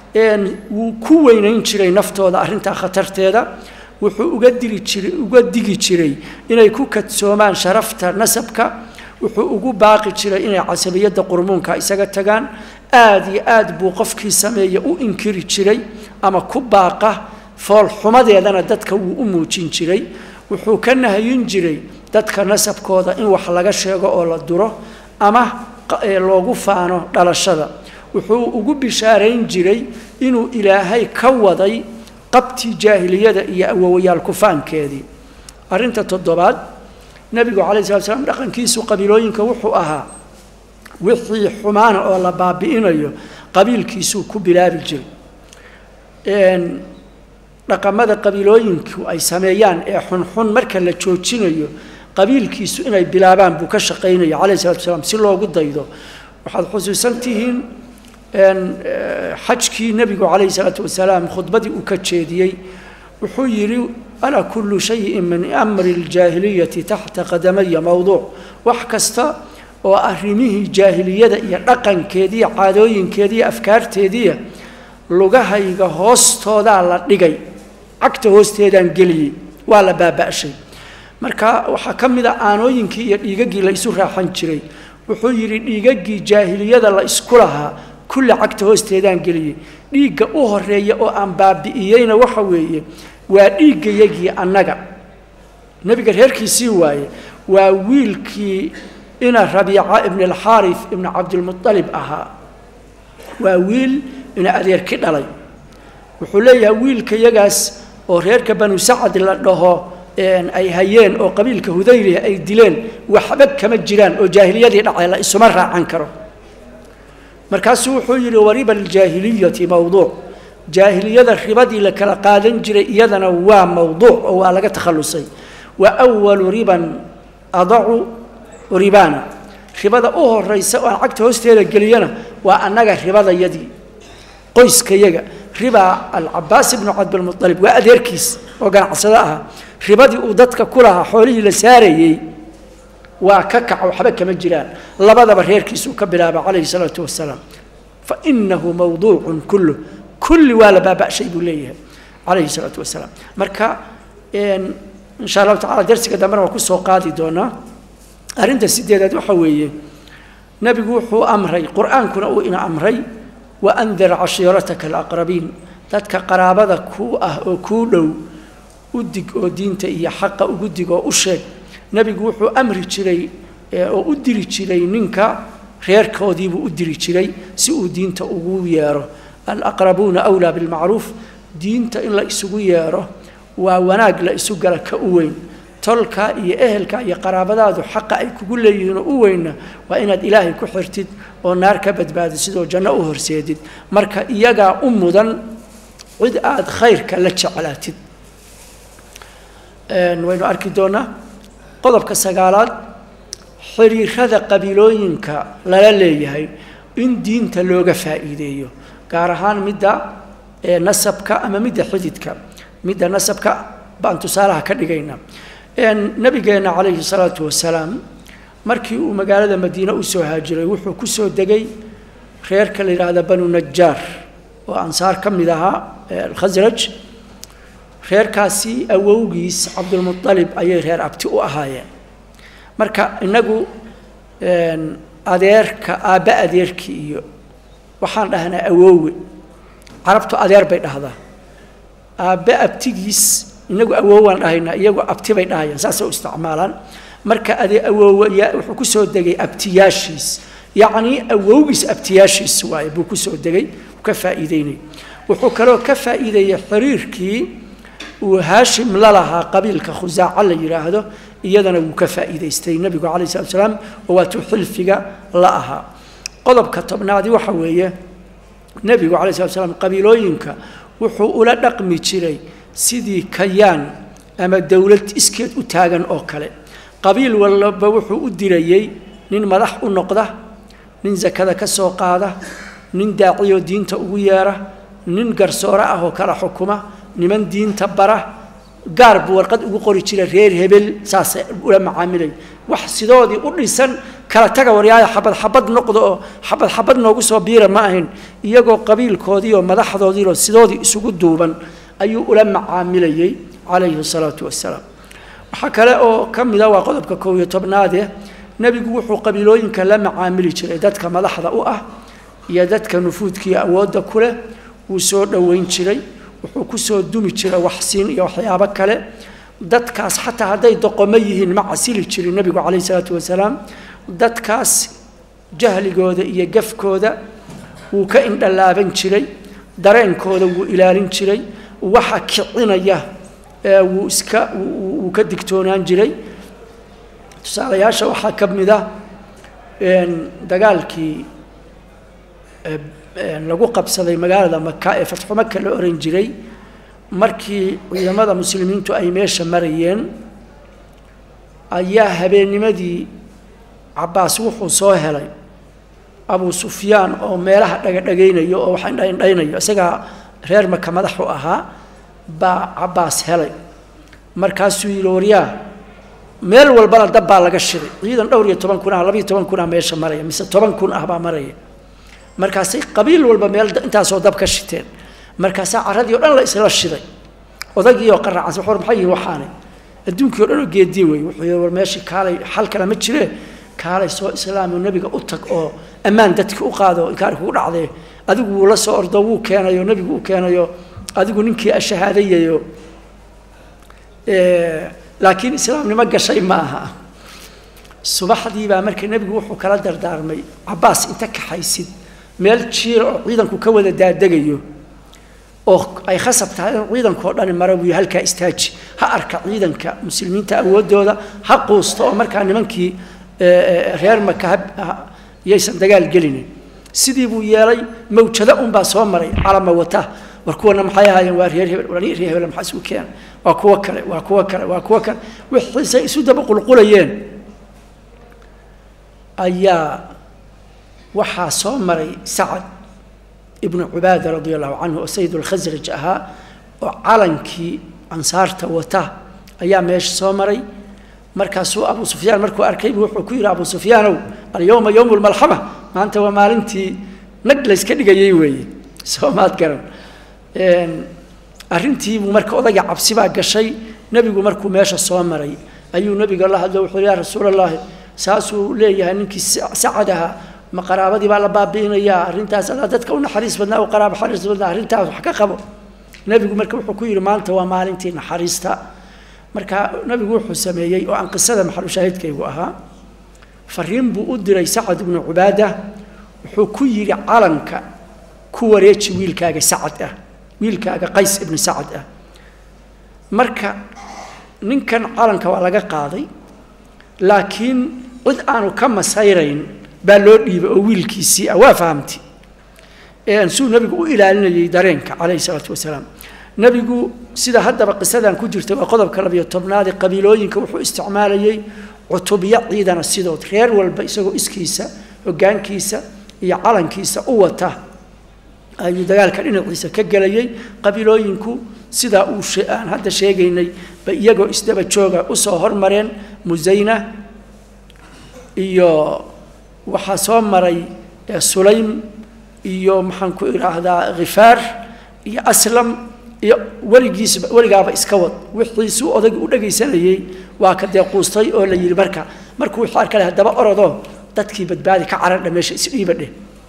wuu ku weynayn jiray naftooda arrintaa khatarteeda wuxuu uga diri jiray uga digi jiray inay ku kadsoomaan sharafta nasabka wuxuu ugu baaqi jiray inay casabiyadda qurmuunka isaga tagaan aada iyo aad buu qofkii sameeya u inkiri jiray ama ku baaqa foolxumadeedana dadka wuu u muujin jiray wuxuu ka nahayin jiray dadka nasabkooda in wax laga sheego oo la duro ama loogu faano dhalashada wuxuu ugu bishaarayn jiray inuu ilaahay ka waday qabtii jaahiliyada iyo awowayaal kufaankeedii arrinta toddobaad nebigu calay slat slam dhaqankiisu qabiilooyinka wuxuu ahaa wixii xumaana oo la baabi'inayo qabiilkiisuu ku bilaabi jiray dhaqamada qabiilooyinku ay sameeyaan ee xunxun marka la joojinayo qabiilkiisu inay bilaabaan buu ka shaqaynaya calayh salatu wasalaam si loogu daydo waxaad xusuusan tihiin xajkii nebigu calayhi salaatu wasalaam khudbadii uu ka jeediyey wuxuu yidhi alaa kullu shayin min amri ljaahiliyati taxta qadamaya mowduuc wax kasta oo arrimihii jaahiliyada iyo dhaqankeediiyo caadooyinkeediiyo afkaarteediiya lugahayga hoostoodaa la dhigay cagta hoosteedaan geliyey waa la baaba'shay marka waxaa ka mid a aanooyinkii iyo dhiigaggii la isu raaxan jiray wuxuu yidhi dhiigaggii jaahiliyada la isku lahaa kulli cagta hoosteedaan geliyey dhiigga u horeeya oo aan baabi'iyeyna waxa weeye waa dhiiggayagii annaga nebiga reerkiisii waaye waa wiilkii ina rabiica ibn alxaarif ibnu cabdilmualib ahaa waa wiil ina adeerki dhalay wuxuu leeyahay wiilkayagaas oo reerka banu sacad la dhaho ay hayeen oo qabiilka hudayliha ay dileen waxba kama jiraan oo jaahiliyadii dhacay la isuma raacan karo markaasuu wuxuu yidhi wariba aljaahiliyati mowduuc jaahiliyada ribadii la kala qaadan jiray iyadana waa mowduuc oo waa laga takhallusay wa walu riban adacu ribana ribada u horaysa oo aan cagta hoosteeda geliyana waa annaga ribadayadii qoyskayaga riba alcabaas ibnu cabdilmualib waa adeerkiis oo ganacsado ah ribadii uu dadka ku lahaa xoolihii la saarayey waa ka kaca waxba kama jiraan labadaba reerkiisuu ka bilaaba calayhi salaatu wasalaam fa inahu mawduucun kullu kulli waa la baaba'shay buu leeyahay calayhi salaatu wasalaam marka insha allahu tacala darsiga dambena waa kusoo qaadi doonaa arrinta sideedaad waxa weeye nebigu wuxuu amray qur-aankuna uu ina amray waandir cashiirataka alaqrabiin dadka qaraabada kuu ah oo kuu dhow u dig oo diinta iyo xaqa ugu dig oo u sheeg nebigu wuxuu amri jiray oo u diri jiray ninka reerkoodiibuu u diri jiray si uu diinta ugu yeero alaqrabuuna wlaa bilmacruuf diinta in la isugu yeero waa wanaag la isu gala ka u weyn tolka iyo ehelka iyo qaraabadaadu xaqa ay kugu leeyihiin oo u weynna waa inaad ilaahay ku xirtid oo naar ka badbaadid sidoo janno u horseedid marka iyagaa u mudan cid aada khayrka la jeclaatid waynu arki doonaa qodobka sagaalaad xiriirada qabiilooyinka lala leeyahay in diinta looga faa'iideeyo gaar ahaan midda nasabka ama midda xididka midda nasabka baan tusaalaha ka dhigayna nabigeenna calayhi salaatu wasalaam markii uu magaalada madiine u soo haajiray wuxuu ku soo degay reerka la yidhaahda banu najaar oo ansaar ka mid ahaa alkhasraj reerkaasi awowgiis cabdulmualib ayay reer abti u ahaayeen marka inagu adeerka aabbe adeerkii iyo waxaan dhahnaa awoowe carabtu adeer bay dhahdaa aabbe abtigiis inagu awoowaan dhahaynaa iyagu abti bay dhahayaan saasay u isticmaalaan marka adee awoowayaa wuxuu ku soo degay abtiyaashiis yacnii awowgiis abtiyaashiis waaye buu ku soo degay ka faa'iideynay wuxuu kaloo ka faa'iideeyey xiriirkii uu haashim la lahaa qabiilka khusaaca la yidhaahdo iyadana wuu ka faa'iidaystay nebigu calayh salatu salaam oo waatuu xilfiga la ahaa qodobka tobnaadi waxa weeye nebigu calay slat slam qabiilooyinka wuxuu ula dhaqmi jiray sidii kayaan ama dowlad iskeed u taagan oo kale qabiil walba wuxuu u dirayey nin madax u noqda nin sakada ka soo qaada nin daaciyoo diinta ugu yeera nin garsoore ah oo kala xukuma niman diinta bara gaar buu warqad ugu qori jiray reer hebel saasay ula macaamilay wax sidoodii u dhisan kala taga waryaaya xabad xabad noqdo oo xabad xabad noogu soo biira ma ahayn iyagoo qabiilkoodii oo madaxdoodiioo sidoodii isugu duuban ayuu ula macaamilayey calayhi salaatu wasalaam waxaa kale oo ka mida waa qodobka koob iyo tobnaade nebigu wuxuu qabiilooyinka la macaamili jiray dadka madaxda u ah iyo dadka nufuudkiiyo awoodda ku leh wuu soo dhoweyn jiray wuxuu ku soo dumi jiray waxsiin iyo waxyaabo kale dadkaas xataa hadday doqomo yihiin ma casili jirin nebigu calayhi salaatu wasalaam dadkaas jahligooda iyo gafkooda wuu ka indhalaaban jiray dareenkooda wuu ilaalin jiray waxa kicinaya wuu iska wuu ka digtoonaan jiray tusaalayaasha waxaa ka mid ah dagaalkii lagu qabsaday magaalada maka ee fatxu maka la oran jiray markii ciidamada muslimiintu ay meesha marayeen ayaa habeennimadii cabbaas wuxuu soo helay abu sufyaan oo meelaha dhagadhagaynayo oo wax indhaindhaynayo isagaa reer maka madaxu ahaa baa cabbaas helay markaasuu yidhi waryaa meel walbana dab baa laga shiday ciidan dhowr iyo toban kun ah labiiyo toban kun ah meesha maraya mise toban kun ah baa maraya markaasay qabiil walba meel intaasoo dab ka shiteen markaasaa carradii o dhan la isla shiday odagii oo qaraacansa war maxay yihin waxaanay adduunkii o dhan oo geediye wey wuxuu yidhi war meeshii kaalay xal kale ma jiree kaalay soo islaamo nebiga u tag oo ammaan dadki u qaado inkaari kugu dhacdee adigu wuu la soo ordo wuu keenayo nebigu u keenayo adigu ninkii ashahaadayayo laakiin islaamnimo gashay ma aha subaxdii baa marka nebigu wuxuu kala dardaarmay cabbaas inta kaxaysid meel jiira oo ciidanku ka wada daadegayo oo ay khasab tahay in ciidankao dhani mara buu halkaa istaaji ha arka ciidanka muslimiinta awooddooda ha quusto oo markaa nimankii reer maka yaysan dagaal gelinin sidii buu yeelay mawjado unbaa soo maray calama wata war kuwana maxay ahaayeen waa reer hebel reer hebel maxaa isu keena waa kuwo kale waa kuwo kale waa kuwo kale wixiisay isu daba qulqulayeen ayaa waxaa soo maray sacad ibnu cubaada radia allahu canhu oo sayid alkhasraj ahaa oo calankii ansaarta wata ayaa meesha soo maray markaasuu abu sufyaan markuu arkay buu wuxuu ku yidhi abu sufyaanow alyowma yowmu lmalxama maanta waa maalintii nag layska dhigayay weeye soo maad garan arrintiibuu marka odayga cabsi baa gashay nebigu markuu meesha soo maray ayuu nebiga la hadlo wuxuu ya rasuul allahi saasuu leeyahay ninkii sacad ahaa ma qaraabadii baa la baabi'inayaa arrintaas adaa dadka u naxariis badnaa u qaraabo xariis badnaa arrintaas wax ka qabo nebigu marka wuxuu ku yidhi maanta waa maalintii naxariista marka nebigu wuxuu sameeyey oo aan qisada maxalushaahidkaygu ahaa fariin buu u diray sacad ibnu cubaada wuxuu ku yidhi calanka ku wareeji wiilkaaga sacad ah wiilkaaga qays ibnu sacad ah marka ninkan calanka waa laga qaaday laakiin cid aanu ka masayrayn baa loo dhiibay oo wiilkiisii ah waa fahamti suu nebigu u ilaalinayay dareenka calayhi salaatu wasalaam nebigu sida haddaba qisadan ku jirta waa qodobka labiyo tobnaad ee qabiilooyinka wuxuu isticmaalayay cutubyo ciidana sidood reer walba isagoo iskiisa hoggaankiisa iyo calankiisa u wata ayuu dagaalka dhinaciisa ka gelayay qabiilooyinku sidaa uu aan hadda sheegaynay ba iyagoo isdaba jooga usoo hormareen musayna iyo waxaa soo maray sulaym iyo maxaan ku idhaahdaa khifaar iyo aslam iyo weligiisba weligaaba iska wad wixiisuu odagii u dhagaysanayey waa ka deequustay oo la yidhi marka markuu wuxuu arkale haddaba orodoo dadkii badbaadi ka carardha meesha isdhiiba dheh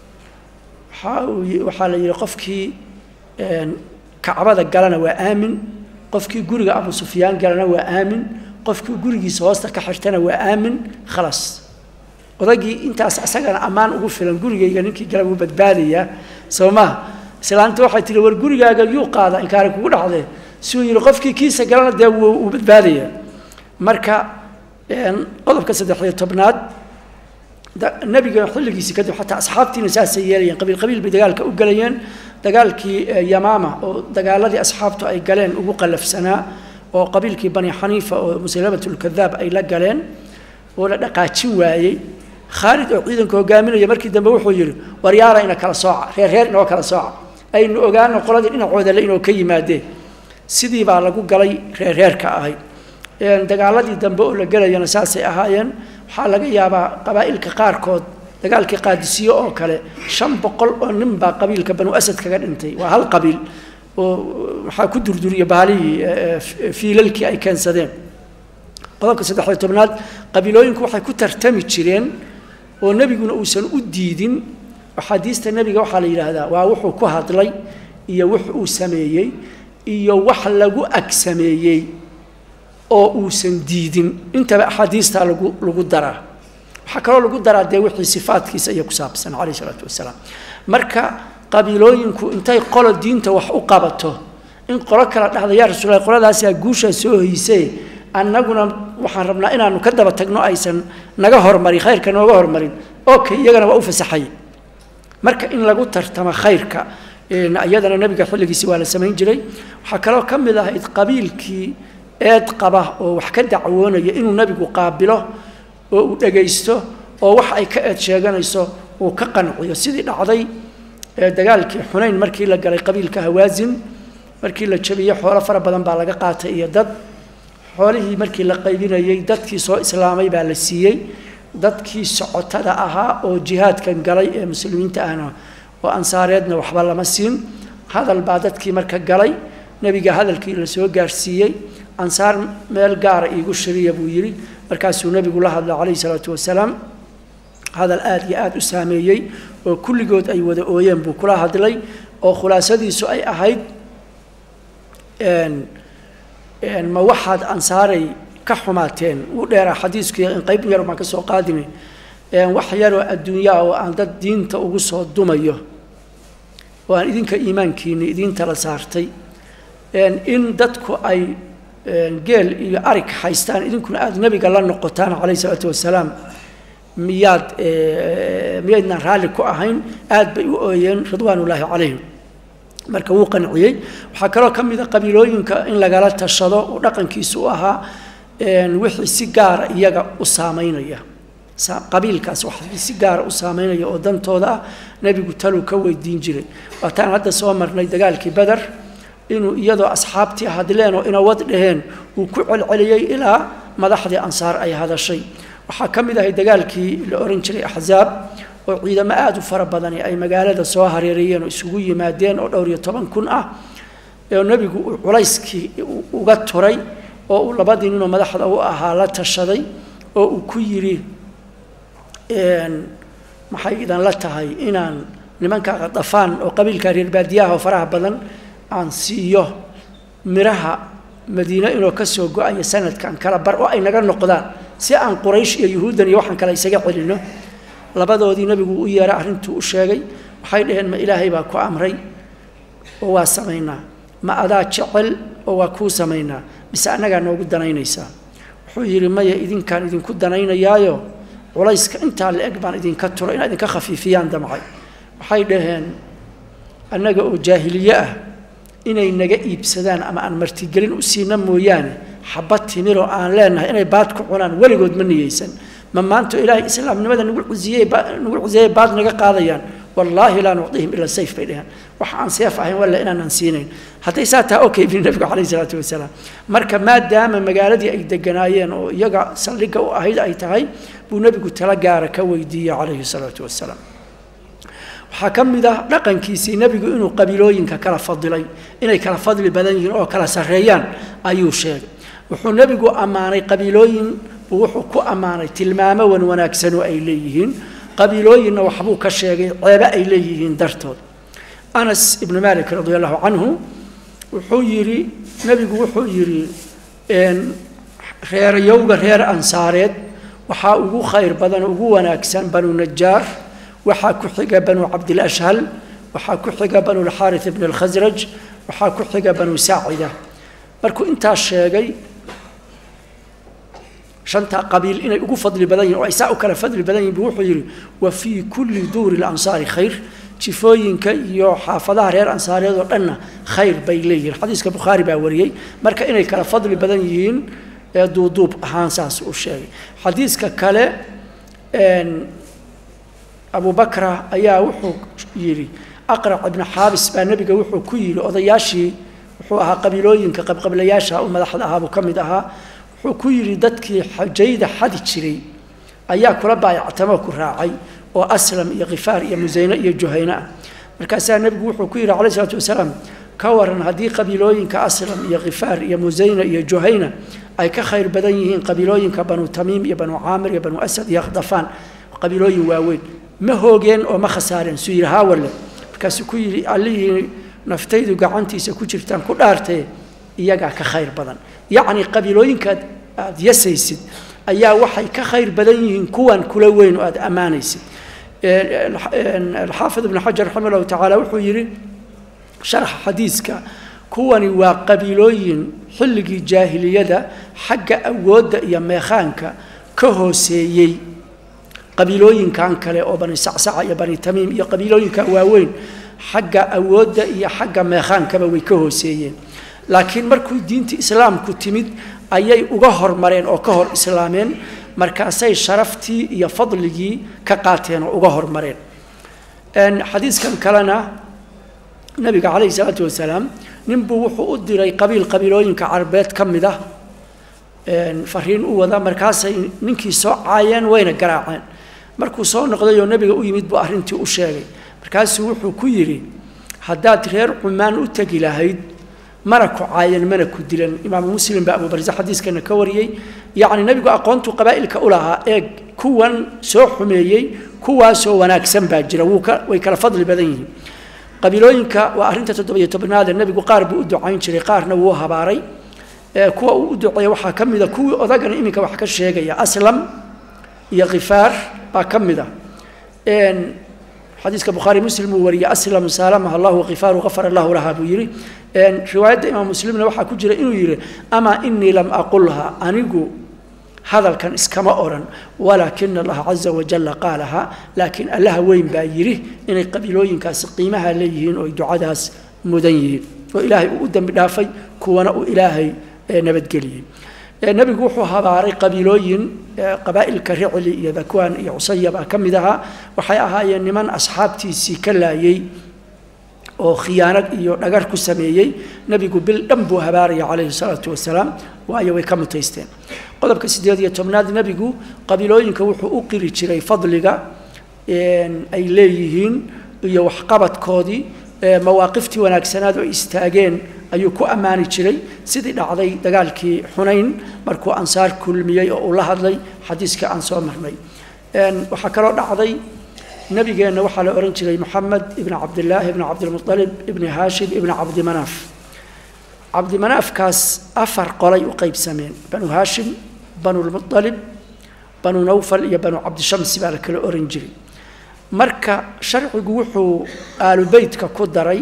waxaa la yidhi qofkii kacbada galana waa aamin qofkii guriga abu sufyaan galana waa aamin qofkii gurigiisa hoosta ka xirtana waa aamin khalaas odagii intaas isagana ammaan ugu filan gurigayga ninkii gala wuu badbaadayaa soo maha islaanta waxay tihi war gurigaaga yuu qaada inkaari kugu dhacdee suu yidhi qofkii kiisa galana dee wuu badbaadayaa marka qodobka saddexiyo tobnaad nebiga xilligiisi kadib xataa asxaabtiina saasay yeelayeen qabiil qabiil bay dagaalka u gelayeen dagaalkii yamaama oo dagaaladii asxaabtu ay galeen ugu qallafsanaa oo qabiilkii bani xaniifa oo musalamatulkadaab ay la galeen oo la dhaqaajin waayey khaalid oo ciidanka hogaaminaya markii dambe wuxuu yidhi waryaara ina kala sooca reer reer inoo kala sooca aynu ogaano qoladii dhinacooda le inoo ka yimaadeen sidii baa lagu galay reer reerka ahayd dagaaladii dambe oo la gelayana saasay ahaayeen waxaa laga yaabaa qabaa'ilka qaarkood dagaalkii qaadisiyo oo kale shan boqol oo nin baa qabiilka banu asad kaga dhintay waa hal qabiil oo waxaa ku durduriya baalihii fiilalkii ay keensadeen qodobka saddexiyo tobnaad qabiilooyinku waxay ku tartami jireen oo nebiguna uusan u diidin axaadiista nebiga waxaa la yidhaahdaa waa wuxuu ku hadlay iyo wux uu sameeyey iyo wax lagu ag sameeyey oo uusan diidin intaba axaadiistaa lagu lagu daraa waxaa kaloo lagu daraa dee wixii sifaadkiisa iyo ku saabsan calayh isalaatu wasalaam marka qabiilooyinku intay qolo diinta wax u qabato in qolo kala dhahda yaa rasuulahi qoladaasaa guushaa soo hoysee annaguna waxaan rabnaa inaanu ka daba tagno aysan naga hormarin khayrka nooga hormarin okay iyagana waa u fasaxay marka in lagu tartamo khayrka iyadana nebiga xilligiisi waa la samayn jiray waxaa kaloo ka mid ahayd qabiilkii eed qaba oo wax ka dacwoonaya inuu nebigu qaabilo oo uu dhegaysto oo wax ay ka eed sheeganayso uu ka qanciyo sidii dhacday dagaalkii xunayn markii la galay qabiilka hawaasin markii la jabiyey xoolo fara badan baa laga qaatay iyo dad xoolihii markii la qaybinayey dadkii soo islaamay baa la siiyey dadkii socotada ahaa oo jihaadkan galay ee muslimiinta ahna oo ansaareedna waxba lama siin hadal baa dadkii marka galay nebiga hadalkii la soo gaarsiiyey ansaar meel gaara iigu shiriya buu yidhi markaasuu nebigu la hadla calayhi salaatu wasalaam hadal aada iyo aada u saameeyey oo kulligood ay wada ooyeen buu kula hadlay oo khulaasadiisu ay ahayd ma waxaad ansaaray ka xumaateen wuu dheeraa xadiisku in qayb yar baan ka soo qaadimi wax yaroo adduunyaa oo aan dad diinta ugu soo dumayo oo aan idinka iimaankiini idiinta la saartay in dadku ay geel iyo arig haystaan idinkuna aada nebiga la noqotaan calayhi salaatu wasalaam miyaad miyaydnaan raalli ku ahayn aad bay u ooyeen ridwaanullaahi calayhim marka wuu qanciyey waxaa kaloo ka mid a qabiilooyinka in lagala tashado uu dhaqankiisu u ahaa wixii si gaara iyaga u saameynaya qabiilkaas waxii si gaara u saameynaya oo dantooda ah nebigu taluu ka weydiin jiray waataan hadda soo marnay dagaalkii beder inuu iyadoo asxaabtii hadleen oo inawad dhaheen uu ku celceliyey ilaa madaxdii ansaar ay hadashay waxaa ka mid ahay dagaalkii la ohan jiray axzaab oo ciidamo aada u fara badani ay magaalada soo hareereeyeen oo isugu yimaadeen oo dhowr iyo toban kun ah oo nebigu uu culayskii uga turay oo uu labadii ninoo madaxda u ahaa la tashaday oo uu ku yidhi maxay idan la tahay inaan nimanka qadafaan oo qabiilka reer baadiyaha oo faraha badan aan siiyo miraha madiine inoo ka soo go-aya sanadkan kala bar oo ay naga noqdaan si aan quraysh iyo yuhuuddan iyo waxaan kale isaga celino labadoodii nebigu u yeeray arrintuu u sheegay waxay dhaheen ma ilaahay baa ku amray oo waa samaynaa ma adaa jecel oo waa kuu samaynaa mise annagaa noogu danaynaysaa wuxuu yidhi maya idinkaan idinku danaynayaayo culayska intaa la eg baan idinka turo inaad idinka khafiifiyaan damcay waxay dhaheen annaga oo jaahiliye ah inay naga iibsadaan ama aan martigelin u siina mooyaane xabad timiroo aan leenahay inay baad ku cunaan weligood ma niyeysan ma maanto ilaahay islaamnimada nagu cusiyey nagu cusiyey baad naga qaadayaan wallaahi laa nucdihim ila sayf bay dheheen wax aan seef ahayn walla inaanan siinayn hadday saa taha okay bini nabigu calayhi salaatu wasalaam marka maadaama magaaladii ay deganaayeen oo iyaga saldhigga u ahayd ay tahay buu nebigu tala gaara ka weydiiyey calayhi salaatu wasalaam waxaa ka mid ah dhaqankiisii nebigu inuu qabiilooyinka kala fadilay inay kala fadli badan yihiin oo kala sarreeyaan ayuu sheegay wuxuu nebigu ammaanay qabiilooyin buu wuxuu ku ammaanay tilmaamo wan wanaagsanoo ay leeyihiin qabiilooyinna waxbuu ka sheegay ceebe ay leeyihiin dartood anas ibnu malik radi allahu canhu wuxuu yidhi nebigu wuxuu yidhi reerayowga reer ansaareed waxaa ugu khayr badan ugu wanaagsan banu najaar waxaa ku xiga banu cabdilashhal waxaa ku xiga banu lxaaris ibn alkhasraj waxaa ku xiga banu saacida markuu intaas sheegay shantaa qabiil inay ugu fadli badan yihin oo ay saa u kala fadli badan yihin bu wuxuu yidhi wa fii kulli duuri lansaari khayr jifooyinka iyo xaafadaha reer ansaareed oo dhanna khayr bay leeyihiin xadiiska bukhaari baa wariyey marka inay kala fadli badan yihiin ee duuduub ahaan saas uu sheegay xadiiska kale abu bakra ayaa wuxuu yidhi aqrac ibnu xaabis baa nebiga wuxuu ku yidhi odayaashii wuxuu ahaa qabiilooyinka qabqablayaasha u madaxda ahaa buu ka mid ahaa wuxuu ku yidhi dadkii xajayda xadi jiray ayaa kula baayactamoo ku raacay oo aslam iyo khifaar iyo musayne iyo juhayne ah markaasaa nebigu wuxuu ku yidhi calayh isalaatu wasalaam ka waran haddii qabiilooyinka aslam iyo khifaar iyo musayne iyo juhayna ay ka khayr badan yihiin qabiilooyinka banu tamiim iyo banu caamir iyo banu asad iyo akhdafaan qabiilooyin waaweyn ma hoogeen oo ma khasaareen suu yidhi haawalle markaasuu ku yidhi allihii naftaydu gacantiisa ku jirtaan ku dhaartee iyagaa ka khayr badan yacni qabiilooyinkaad aada yasaysid ayaa waxay ka khayr badan yihiin kuwan kula weyn oo aada ammaanaysid alxaafid ibnu xajar raxima allahu tacaala wuxuu yidhi sharxa xadiiska kuwani waa qabiilooyin xilligii jaahiliyada xagga awoodda iyo meekhaanka ka hooseeyey qabiilooyinkan kale oo bani sacsaca iyo bani tamiim iyo qabiilooyinka waaweyn xagga awoodda iyo xagga meekhaankaba way ka hooseeyeen laakiin markuu diinta islaamku timid ayay uga hormareen oo ka hor islaameen markaasay sharaftii iyo fadligii ka qaateen oo uga hormareen xadiiskan kalena nabiga calayhi salaatu wasalaam ninbuu wuxuu u diray qabiil qabiilooyinka carabeed ka mid ah fariin u wada markaasay ninkii soo caayeen wayna garaaceen markuu soo noqday oo nebiga u yimid buu arrintii u sheegay markaasuu wuxuu ku yidhi haddaad reer cumaan u tegi lahayd mana ku caayan mana ku dilan imaamu muslim baa abubarse xadiiskana ka wariyey yacni nebigu aqoontuu qabaa'ilka u lahaa eeg kuwan soo xumeeyey kuwaasoo wanaagsan baa jira wuu ka way kala fadli badan yihiin qabiilooyinka waa arrinta toddobiyo tobnaade nebigu qaar buu u ducayn jiray qaarna wuu habaaray kuwa uu u duceeya waxaa ka mid a kuwii odagana iminka wax ka sheegaya aslam iyo khifaar baa ka mid a xadiiska bukhaari muslim uu wariyey aslam saalamaha allahu khifaaru gafara allahu laha buu yidhi riwaayadda imaam muslimna waxaa ku jira inuu yidhi amaa inii lam aqulha anigu hadalkan iskama odhan walaakina allaha caza wajalla qaalaha laakiin allaha weyn baa yidhi inay qabiilooyinkaasi qiimaha leeyihiin oo ay ducadaas mudan yihiin oo ilaahay uu u dembi dhaafay kuwana uu ilaahay nabadgeliyey nebigu wuxuu habaaray qabiilooyin qabaa'ilka ricli iyo dakwaan iyo cusaya baa ka mid ahaa waxay ahaayeen niman asxaabtiisii ka laayey oo khiyaanad iyo dhagar ku sameeyey nebigu bil dhan buu habaaraya calayhi salaatu wasalaam waayo way ka mutaysteen qodobka siddeed iyo tobnaad nebigu qabiilooyinka wuxuu u qiri jiray fadliga ay leeyihiin iyo waxqabadkoodii mawaaqiftii wanaagsanaad oo ay istaageen ayuu ku ammaani jiray sidii dhacday dagaalkii xunayn markuu ansaar kulmiyey oo uu la hadlay xadiiska aan soo marnay waxaa kaloo dhacday nabigeenna waxaa la odhan jiray moxamed ibni cabdillaahi ibni cabdilmualib ibni haashim ibni cabdimanaaf cabdimanaafkaas afar qolay u qaybsameen banu haashim banulmualib banu nawfal iyo banu cabdishamsi baa la kala oran jiray marka sharcigu wuxuu aalubeytka ku daray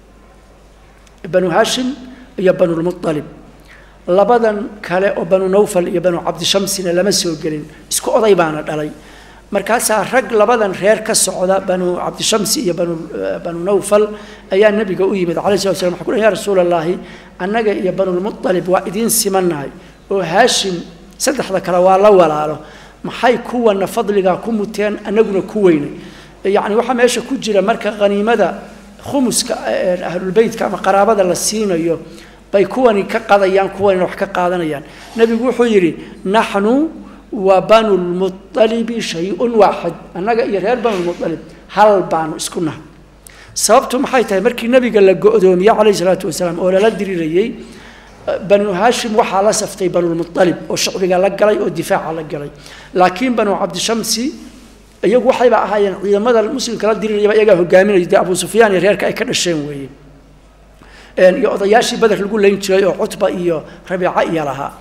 banu haashim iyo banulmualib labadan kale oo banu nawfal iyo banu cabdishamsina lama soo gelin isku oday baana dhalay markaasaa rag labadan reer ka socda banu cabdishamsi iyo banu banu nawfal ayaa nebiga u yimid calai slat slam waxa ku ya rasuul allaahi annaga iyo banulmualib waa idiin simannahay oo haashim saddexda kale waa la walaalo maxay kuwana fadligaa ku muteen annaguna ku weynay yacni waxaa meesha ku jira marka haniimada khumuska ahlulbeytka ama qaraabada la siinayo bay kuwani ka qadayaan kuwanina wax ka qaadanayaan nebigu wuxuu yidhi naxnu wa banulmualibi shay-un waaxid annaga iyo reer banulmualib hal baanu isku nahay sababtu maxay tahay markii nebiga la go-doomiyey calayhi salaatu wasalaam oo lala dirirayey banu haashim waxaa la saftay banulmualib oo shacbiga la galay oo difaaca la galay laakiin banu cabdishamsi iyagu waxayba ahaayeen ciidamada muslimka la dirirayaba iyagaa hogaaminaya dee abu sufyaan iyo reerka ay ka dhasheen weeye iyo odayaashii beder lagu layn jiray oo cutba iyo rabiica iyo lahaa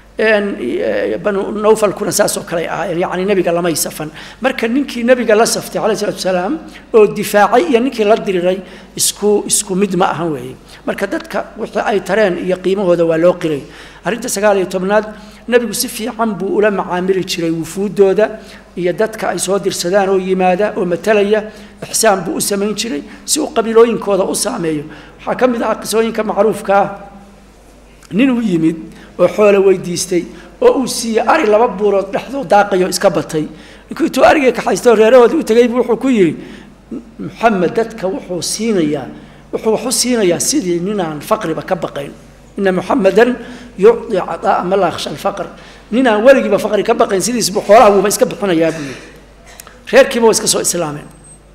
banu nawfalkuna saasoo kale ahaayeen yacni nebiga lamay safan marka ninkii nebiga la saftay calayhi salatu wasalaam oo difaacay iyo ninkii la diriray isku isku mid ma ahan weeye marka dadka wixii ay tareen iyo qiimahooda waa loo qiray arrinta sagaal iyo tobnaad nebigu si fiican buu ula macaamili jiray wufuuddooda iyo dadka ay soo dirsadaan oo yimaada oo matalaya ixsaan buu u samayn jiray si uu qabiilooyinkooda u saameeyo waxaa ka mid ah qisooyinka macruufka ah nin u yimid oo xoolo weydiistay oo uu siiyey ari laba buurood dhexdoo daaqayo iska batay ninkuu intuu arigii kaxaystoo reerahoodii u tegay buu wuxuu ku yidhi maxamed dadka wuxuu siinayaa wuxuu wax u siinayaa sidii ninaan faqriba ka baqayn ina muxamedan yucdi cadaa ma laa yakhsha alfaqr ninaan weligiiba faqri ka baqayn sidiisbu xoolaha wuuba iska bixinayaa buu yidhi reerkiiba waa iska soo islaameen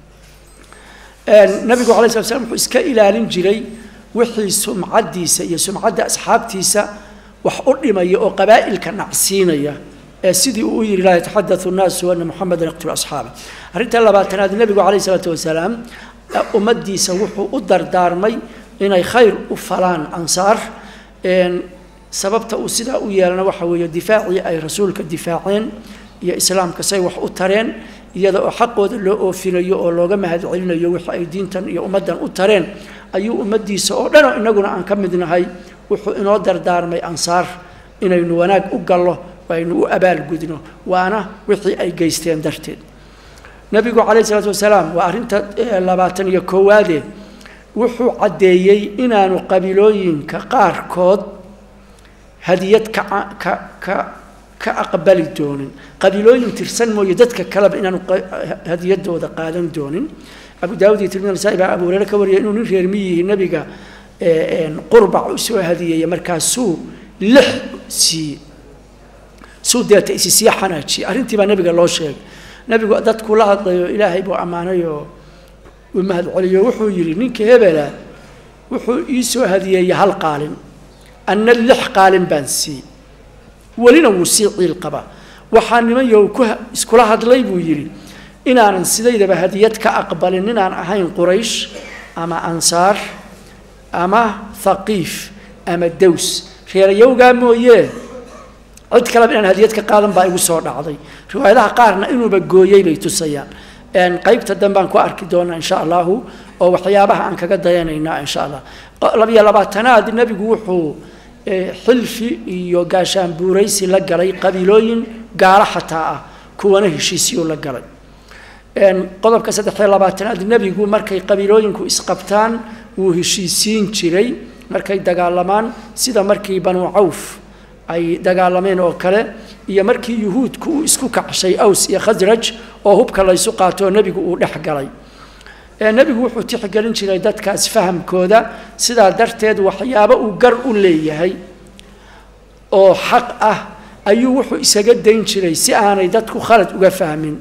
nabigu alay slat slam wuxuu iska ilaalin jiray wixii sumcaddiisa iyo sumcadda asxaabtiisa wax u dhimaya oo qabaa'ilka nacsiinaya ee sidii uu u yidhi laa yataxadau nnaasu ana muxamedan yaqtulu asxaaba arrinta labaatanaad nebigu calayh isalaatu wasalaam ummaddiisa wuxuu u dardaarmay inay khayr u falaan ansaar sababta uu sidaa u yeelana waxa weeye difaacii ay rasuulka difaaceen iyo islaamka say wax u tareen iyada oo xaqooda loo oofinayo oo looga mahad celinayo wixii ay diintan iyo ummaddan u tareen ayuu ummaddiisa oo dhanoo innaguna aan ka mid nahay wuxuu inoo dardaarmay ansaar inaynu wanaag u gallo aynu u abaalgudno waana wixii ay geysteen darteed nebigu calayh isalaatu wasalaam waa arrinta labaatan iyo koowaade wuxuu caddeeyey inaanu qabiilooyinka qaarkood hadiyad ka ka ka ka aqbali doonin qabiilooyin tirsan mooye dadka kaleba inaanu hadiyadooda qaadan doonin abu daawud iyo tirmidi nasaa baa abu hureyre ka wariyay inuu nin reer miyihi nebiga qurbac u soo hadiyeeyey markaasuu lix siiyey suu deeta isi sii xanaajiyey arrintii baa nebiga loo sheegay nebigu dadku la hadlayo ilaahay buu ammaanay oo uu mahad celiyo wuxuu yidhi ninka hebela wuxuu ii soo hadiyeeyey hal qaalin anna lix qaalin baan siiyey welina wuu sii ciil qabaa waxaa nimanyo ku iskula hadlay buu yidhi inaanan sidaydaba hadiyad ka aqbalin inaan ahayn quraysh ama ansaar ama thaqiif ama dows reerayowgaa mooyee cid kaleba inaan hadiyad ka qaadan baa igu soo dhacday riwaayadaha qaarna inuuba gooyey bay tusayaan qaybta danbaan ku arki doonaa insha allahu oo waxyaabaha aan kaga dayanaynaa insha allah labiyo labaatanaad nebigu wuxuu xilfi iyo gaashaan buuraysi la galay qabiilooyin gaalo xataa ah kuwana heshiisiyuu la galay qodobka saddexiyo labaatanaad nebigu markay qabiilooyinku isqabtaan wuu heshiisiin jiray markay dagaalamaan sida markii banuu cawf ay dagaalameen oo kale iyo markii yuhuudku uu isku kacshay aws iyo khasraj oo hubka laysu qaatoo nebigu uu dhex galay nebigu wuxuu tixgelin jiray dadkaas fahamkooda sidaa darteed waxyaabo uu gar u leeyahay oo xaq ah ayuu wuxuu isaga dayn jiray si aanay dadku khalad uga fahmin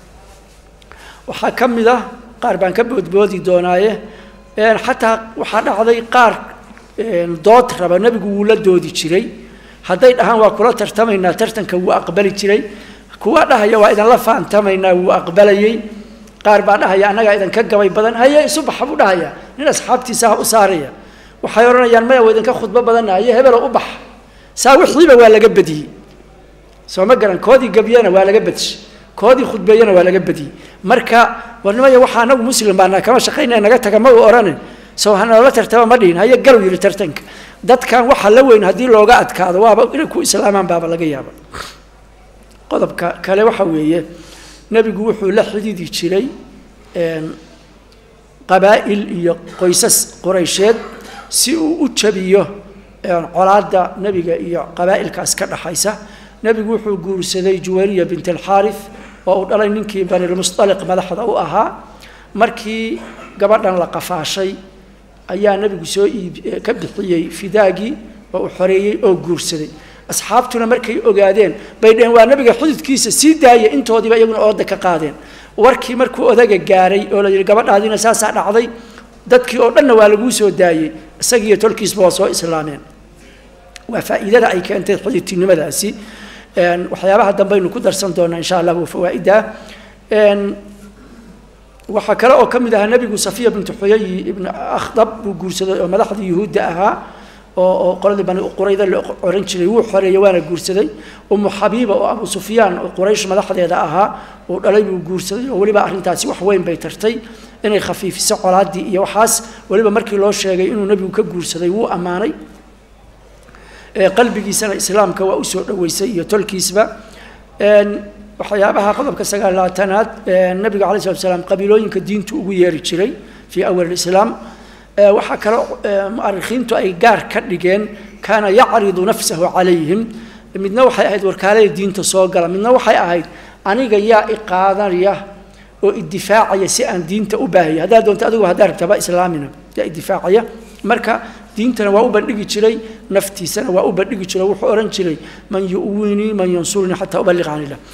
waxaa ka mid ah qaar baan ka boodboodi doonaaye xataa waxaa dhacday qaar dood raba nebigu wuu la doodi jiray hadday dhahaan waa kula tartamaynaa tartanka wuu aqbali jiray kuwa dhahaya waa idinla faantamaynaa wuu aqbalayey qaar baa dhahaya annagaa idinka gabay badan haye isu baxa buu dhahaya nin asxaabtiisa ha u saaraya waxay odhanayaan maya waa idinka khudbo badanna haye hebelo u bax saa wixiiba waa laga badiyey soo ma garan koodii gabyana waa laga badishay koodii khudbeeyana waa laga badiyey marka warnimaya waxaa anagu muslim baana kama shaqaynaya naga taga ma u odhanin soo hanala tartama ma dhihin haye garow yidhi tartanka dadkan waxa la weyn haddii looga adkaado waaba inay ku islaamaan baaba laga yaaba qodobka kale waxa weeye nebigu wuxuu la xididi jiray qabaa'il iyo qoysas quraysheed si uu u jabiyo colaadda nebiga iyo qabaa'ilkaas ka dhaxaysa nebigu wuxuu guursaday juwariya bint alxaarif oo uu dhalay ninkii banilmustaliq madaxda u ahaa markii gabadhan la qafaashay ayaa nebigu soo iib ka bixiyey fidaagii oo uu xoreeyey oo guursaday asxaabtuna markay ogaadeen bay dheheen waa nebiga xididkiisa sii daaya intoodiiba iyaguna ooda ka qaadeen warkii markuu odaga gaaray oo la yidhi gabadhaadiina saasaa dhacday dadkii oo dhanna waa laguu soo daayey isagiiyo tolkiisba waa soo islaameen waa faa'iidada ay keentay xididtinimadaasi waxyaabaha dambaynu ku darsan doonaa insha allah waa fawaa'ida waxaa kale oo ka mid ahaa nebigu safiya bintu xuyayi ibn akhdab buu guursaday oo madaxdii yuhuudda ahaa oo oo qoladii bani qurayda la oran jiray wuu xoreeyey waana guursaday umu xabiiba oo abu sufyaan oo quraysh madaxdeeda ahaa uu dhalay buu guursaday oo weliba arrintaasi wax weyn bay tartay inay khafiifiso colaaddii iyo waxaas weliba markii loo sheegay inuu nebigu ka guursaday wuu ammaanay qalbigiisana islaamka waa usoo dhoweysay iyo tolkiisba waxyaabaha qodobka sagaalaatanaad nabiga alay slat slam qabiilooyinka diintu ugu yeeri jiray fii awal islaam waxaa kaloo mu'arikhiintu ay gaar ka dhigeen kaana yacridu nafsahu calayhim midna waxay ahayd warkaalada diinta soo gala midna waxay ahayd aniga yaa iqaadanaya oo idifaacaya si aan diinta u baahaya haddaad doonto adigu haddaa rabtaba islaamina yaa idifaacaya marka diintana waa u bandhigi jiray naftiisana waa u bandhigi jiray wuxuu odhan jiray man yu'winii man yansurunii xataa ubaliq can illah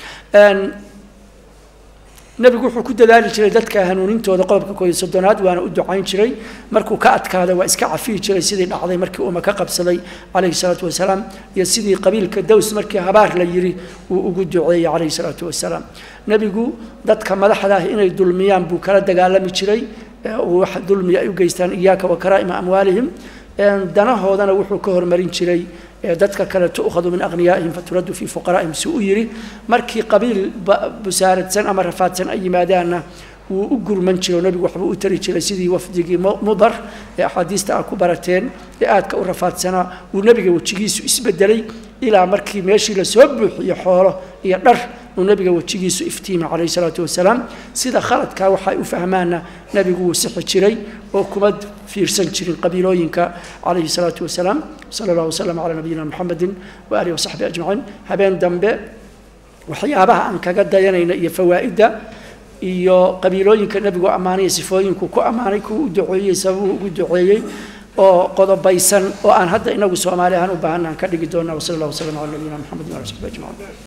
nebigu wuxuu ku dadaali jiray dadka hanuunintooda qodobka kooiyo soddonaad waana u ducayn jiray markuu ka adkaada waa iska cafiyi jiray sidii dhacday markii uuma ka qabsaday calayhi salaatu wasalaam iyo sidii qabiilka dows markii habaar la yiri uu ugu duceeyey calayhi salaatu wasalaam nebigu dadka madaxda ah inay dulmiyaan buu kala dagaalami jiray wax dulmiya ay u geystaan iyaaka wa karaa'ima amwaalihim danahoodana wuxuu ka hormarin jiray ee dadka kale tu'khadu min aghniyaa'ihim faturaddu fii fuqaraa'ihim si u yidhi markii qabiil busaaradsan ama rafaadsan ay yimaadaanna wuu u gurman jiro nebigu waxbuu u tari jiray sidii wafdigii mudar ee axaadiista aad ku barateen ee aadka u rafaadsanaa uu nebiga wejigiisu isbedelay ilaa markii meeshii lasoo buuxiyo xoolo iyo dhar uu nebiga wejigiisu iftiimay calayhi salaatu wasalaam sida khaladkaa waxay u fahmaanna nebigu wuu sixi jiray oo kuma fiirsan jirin qabiilooyinka calayhi salaatu wasalaam sala allahu wasalam calaa nabiyina muxamedin wa aalihi wasaxbi ajmaciin habeen dambe waxyaabaha aan kaga dayanayna iyo fawaa'idda iyo qabiilooyinka nebigu ammaanaya sifooyinku ku ammaanay kuwa u duceeyey sababuu ugu duceeyey oo qodobaysan oo aan hadda inagu soomaali ahaan u baahanaan ka dhigi doonaa wasala allah wasalam cala nabiyina maxamedin waala saxbi ajmaciin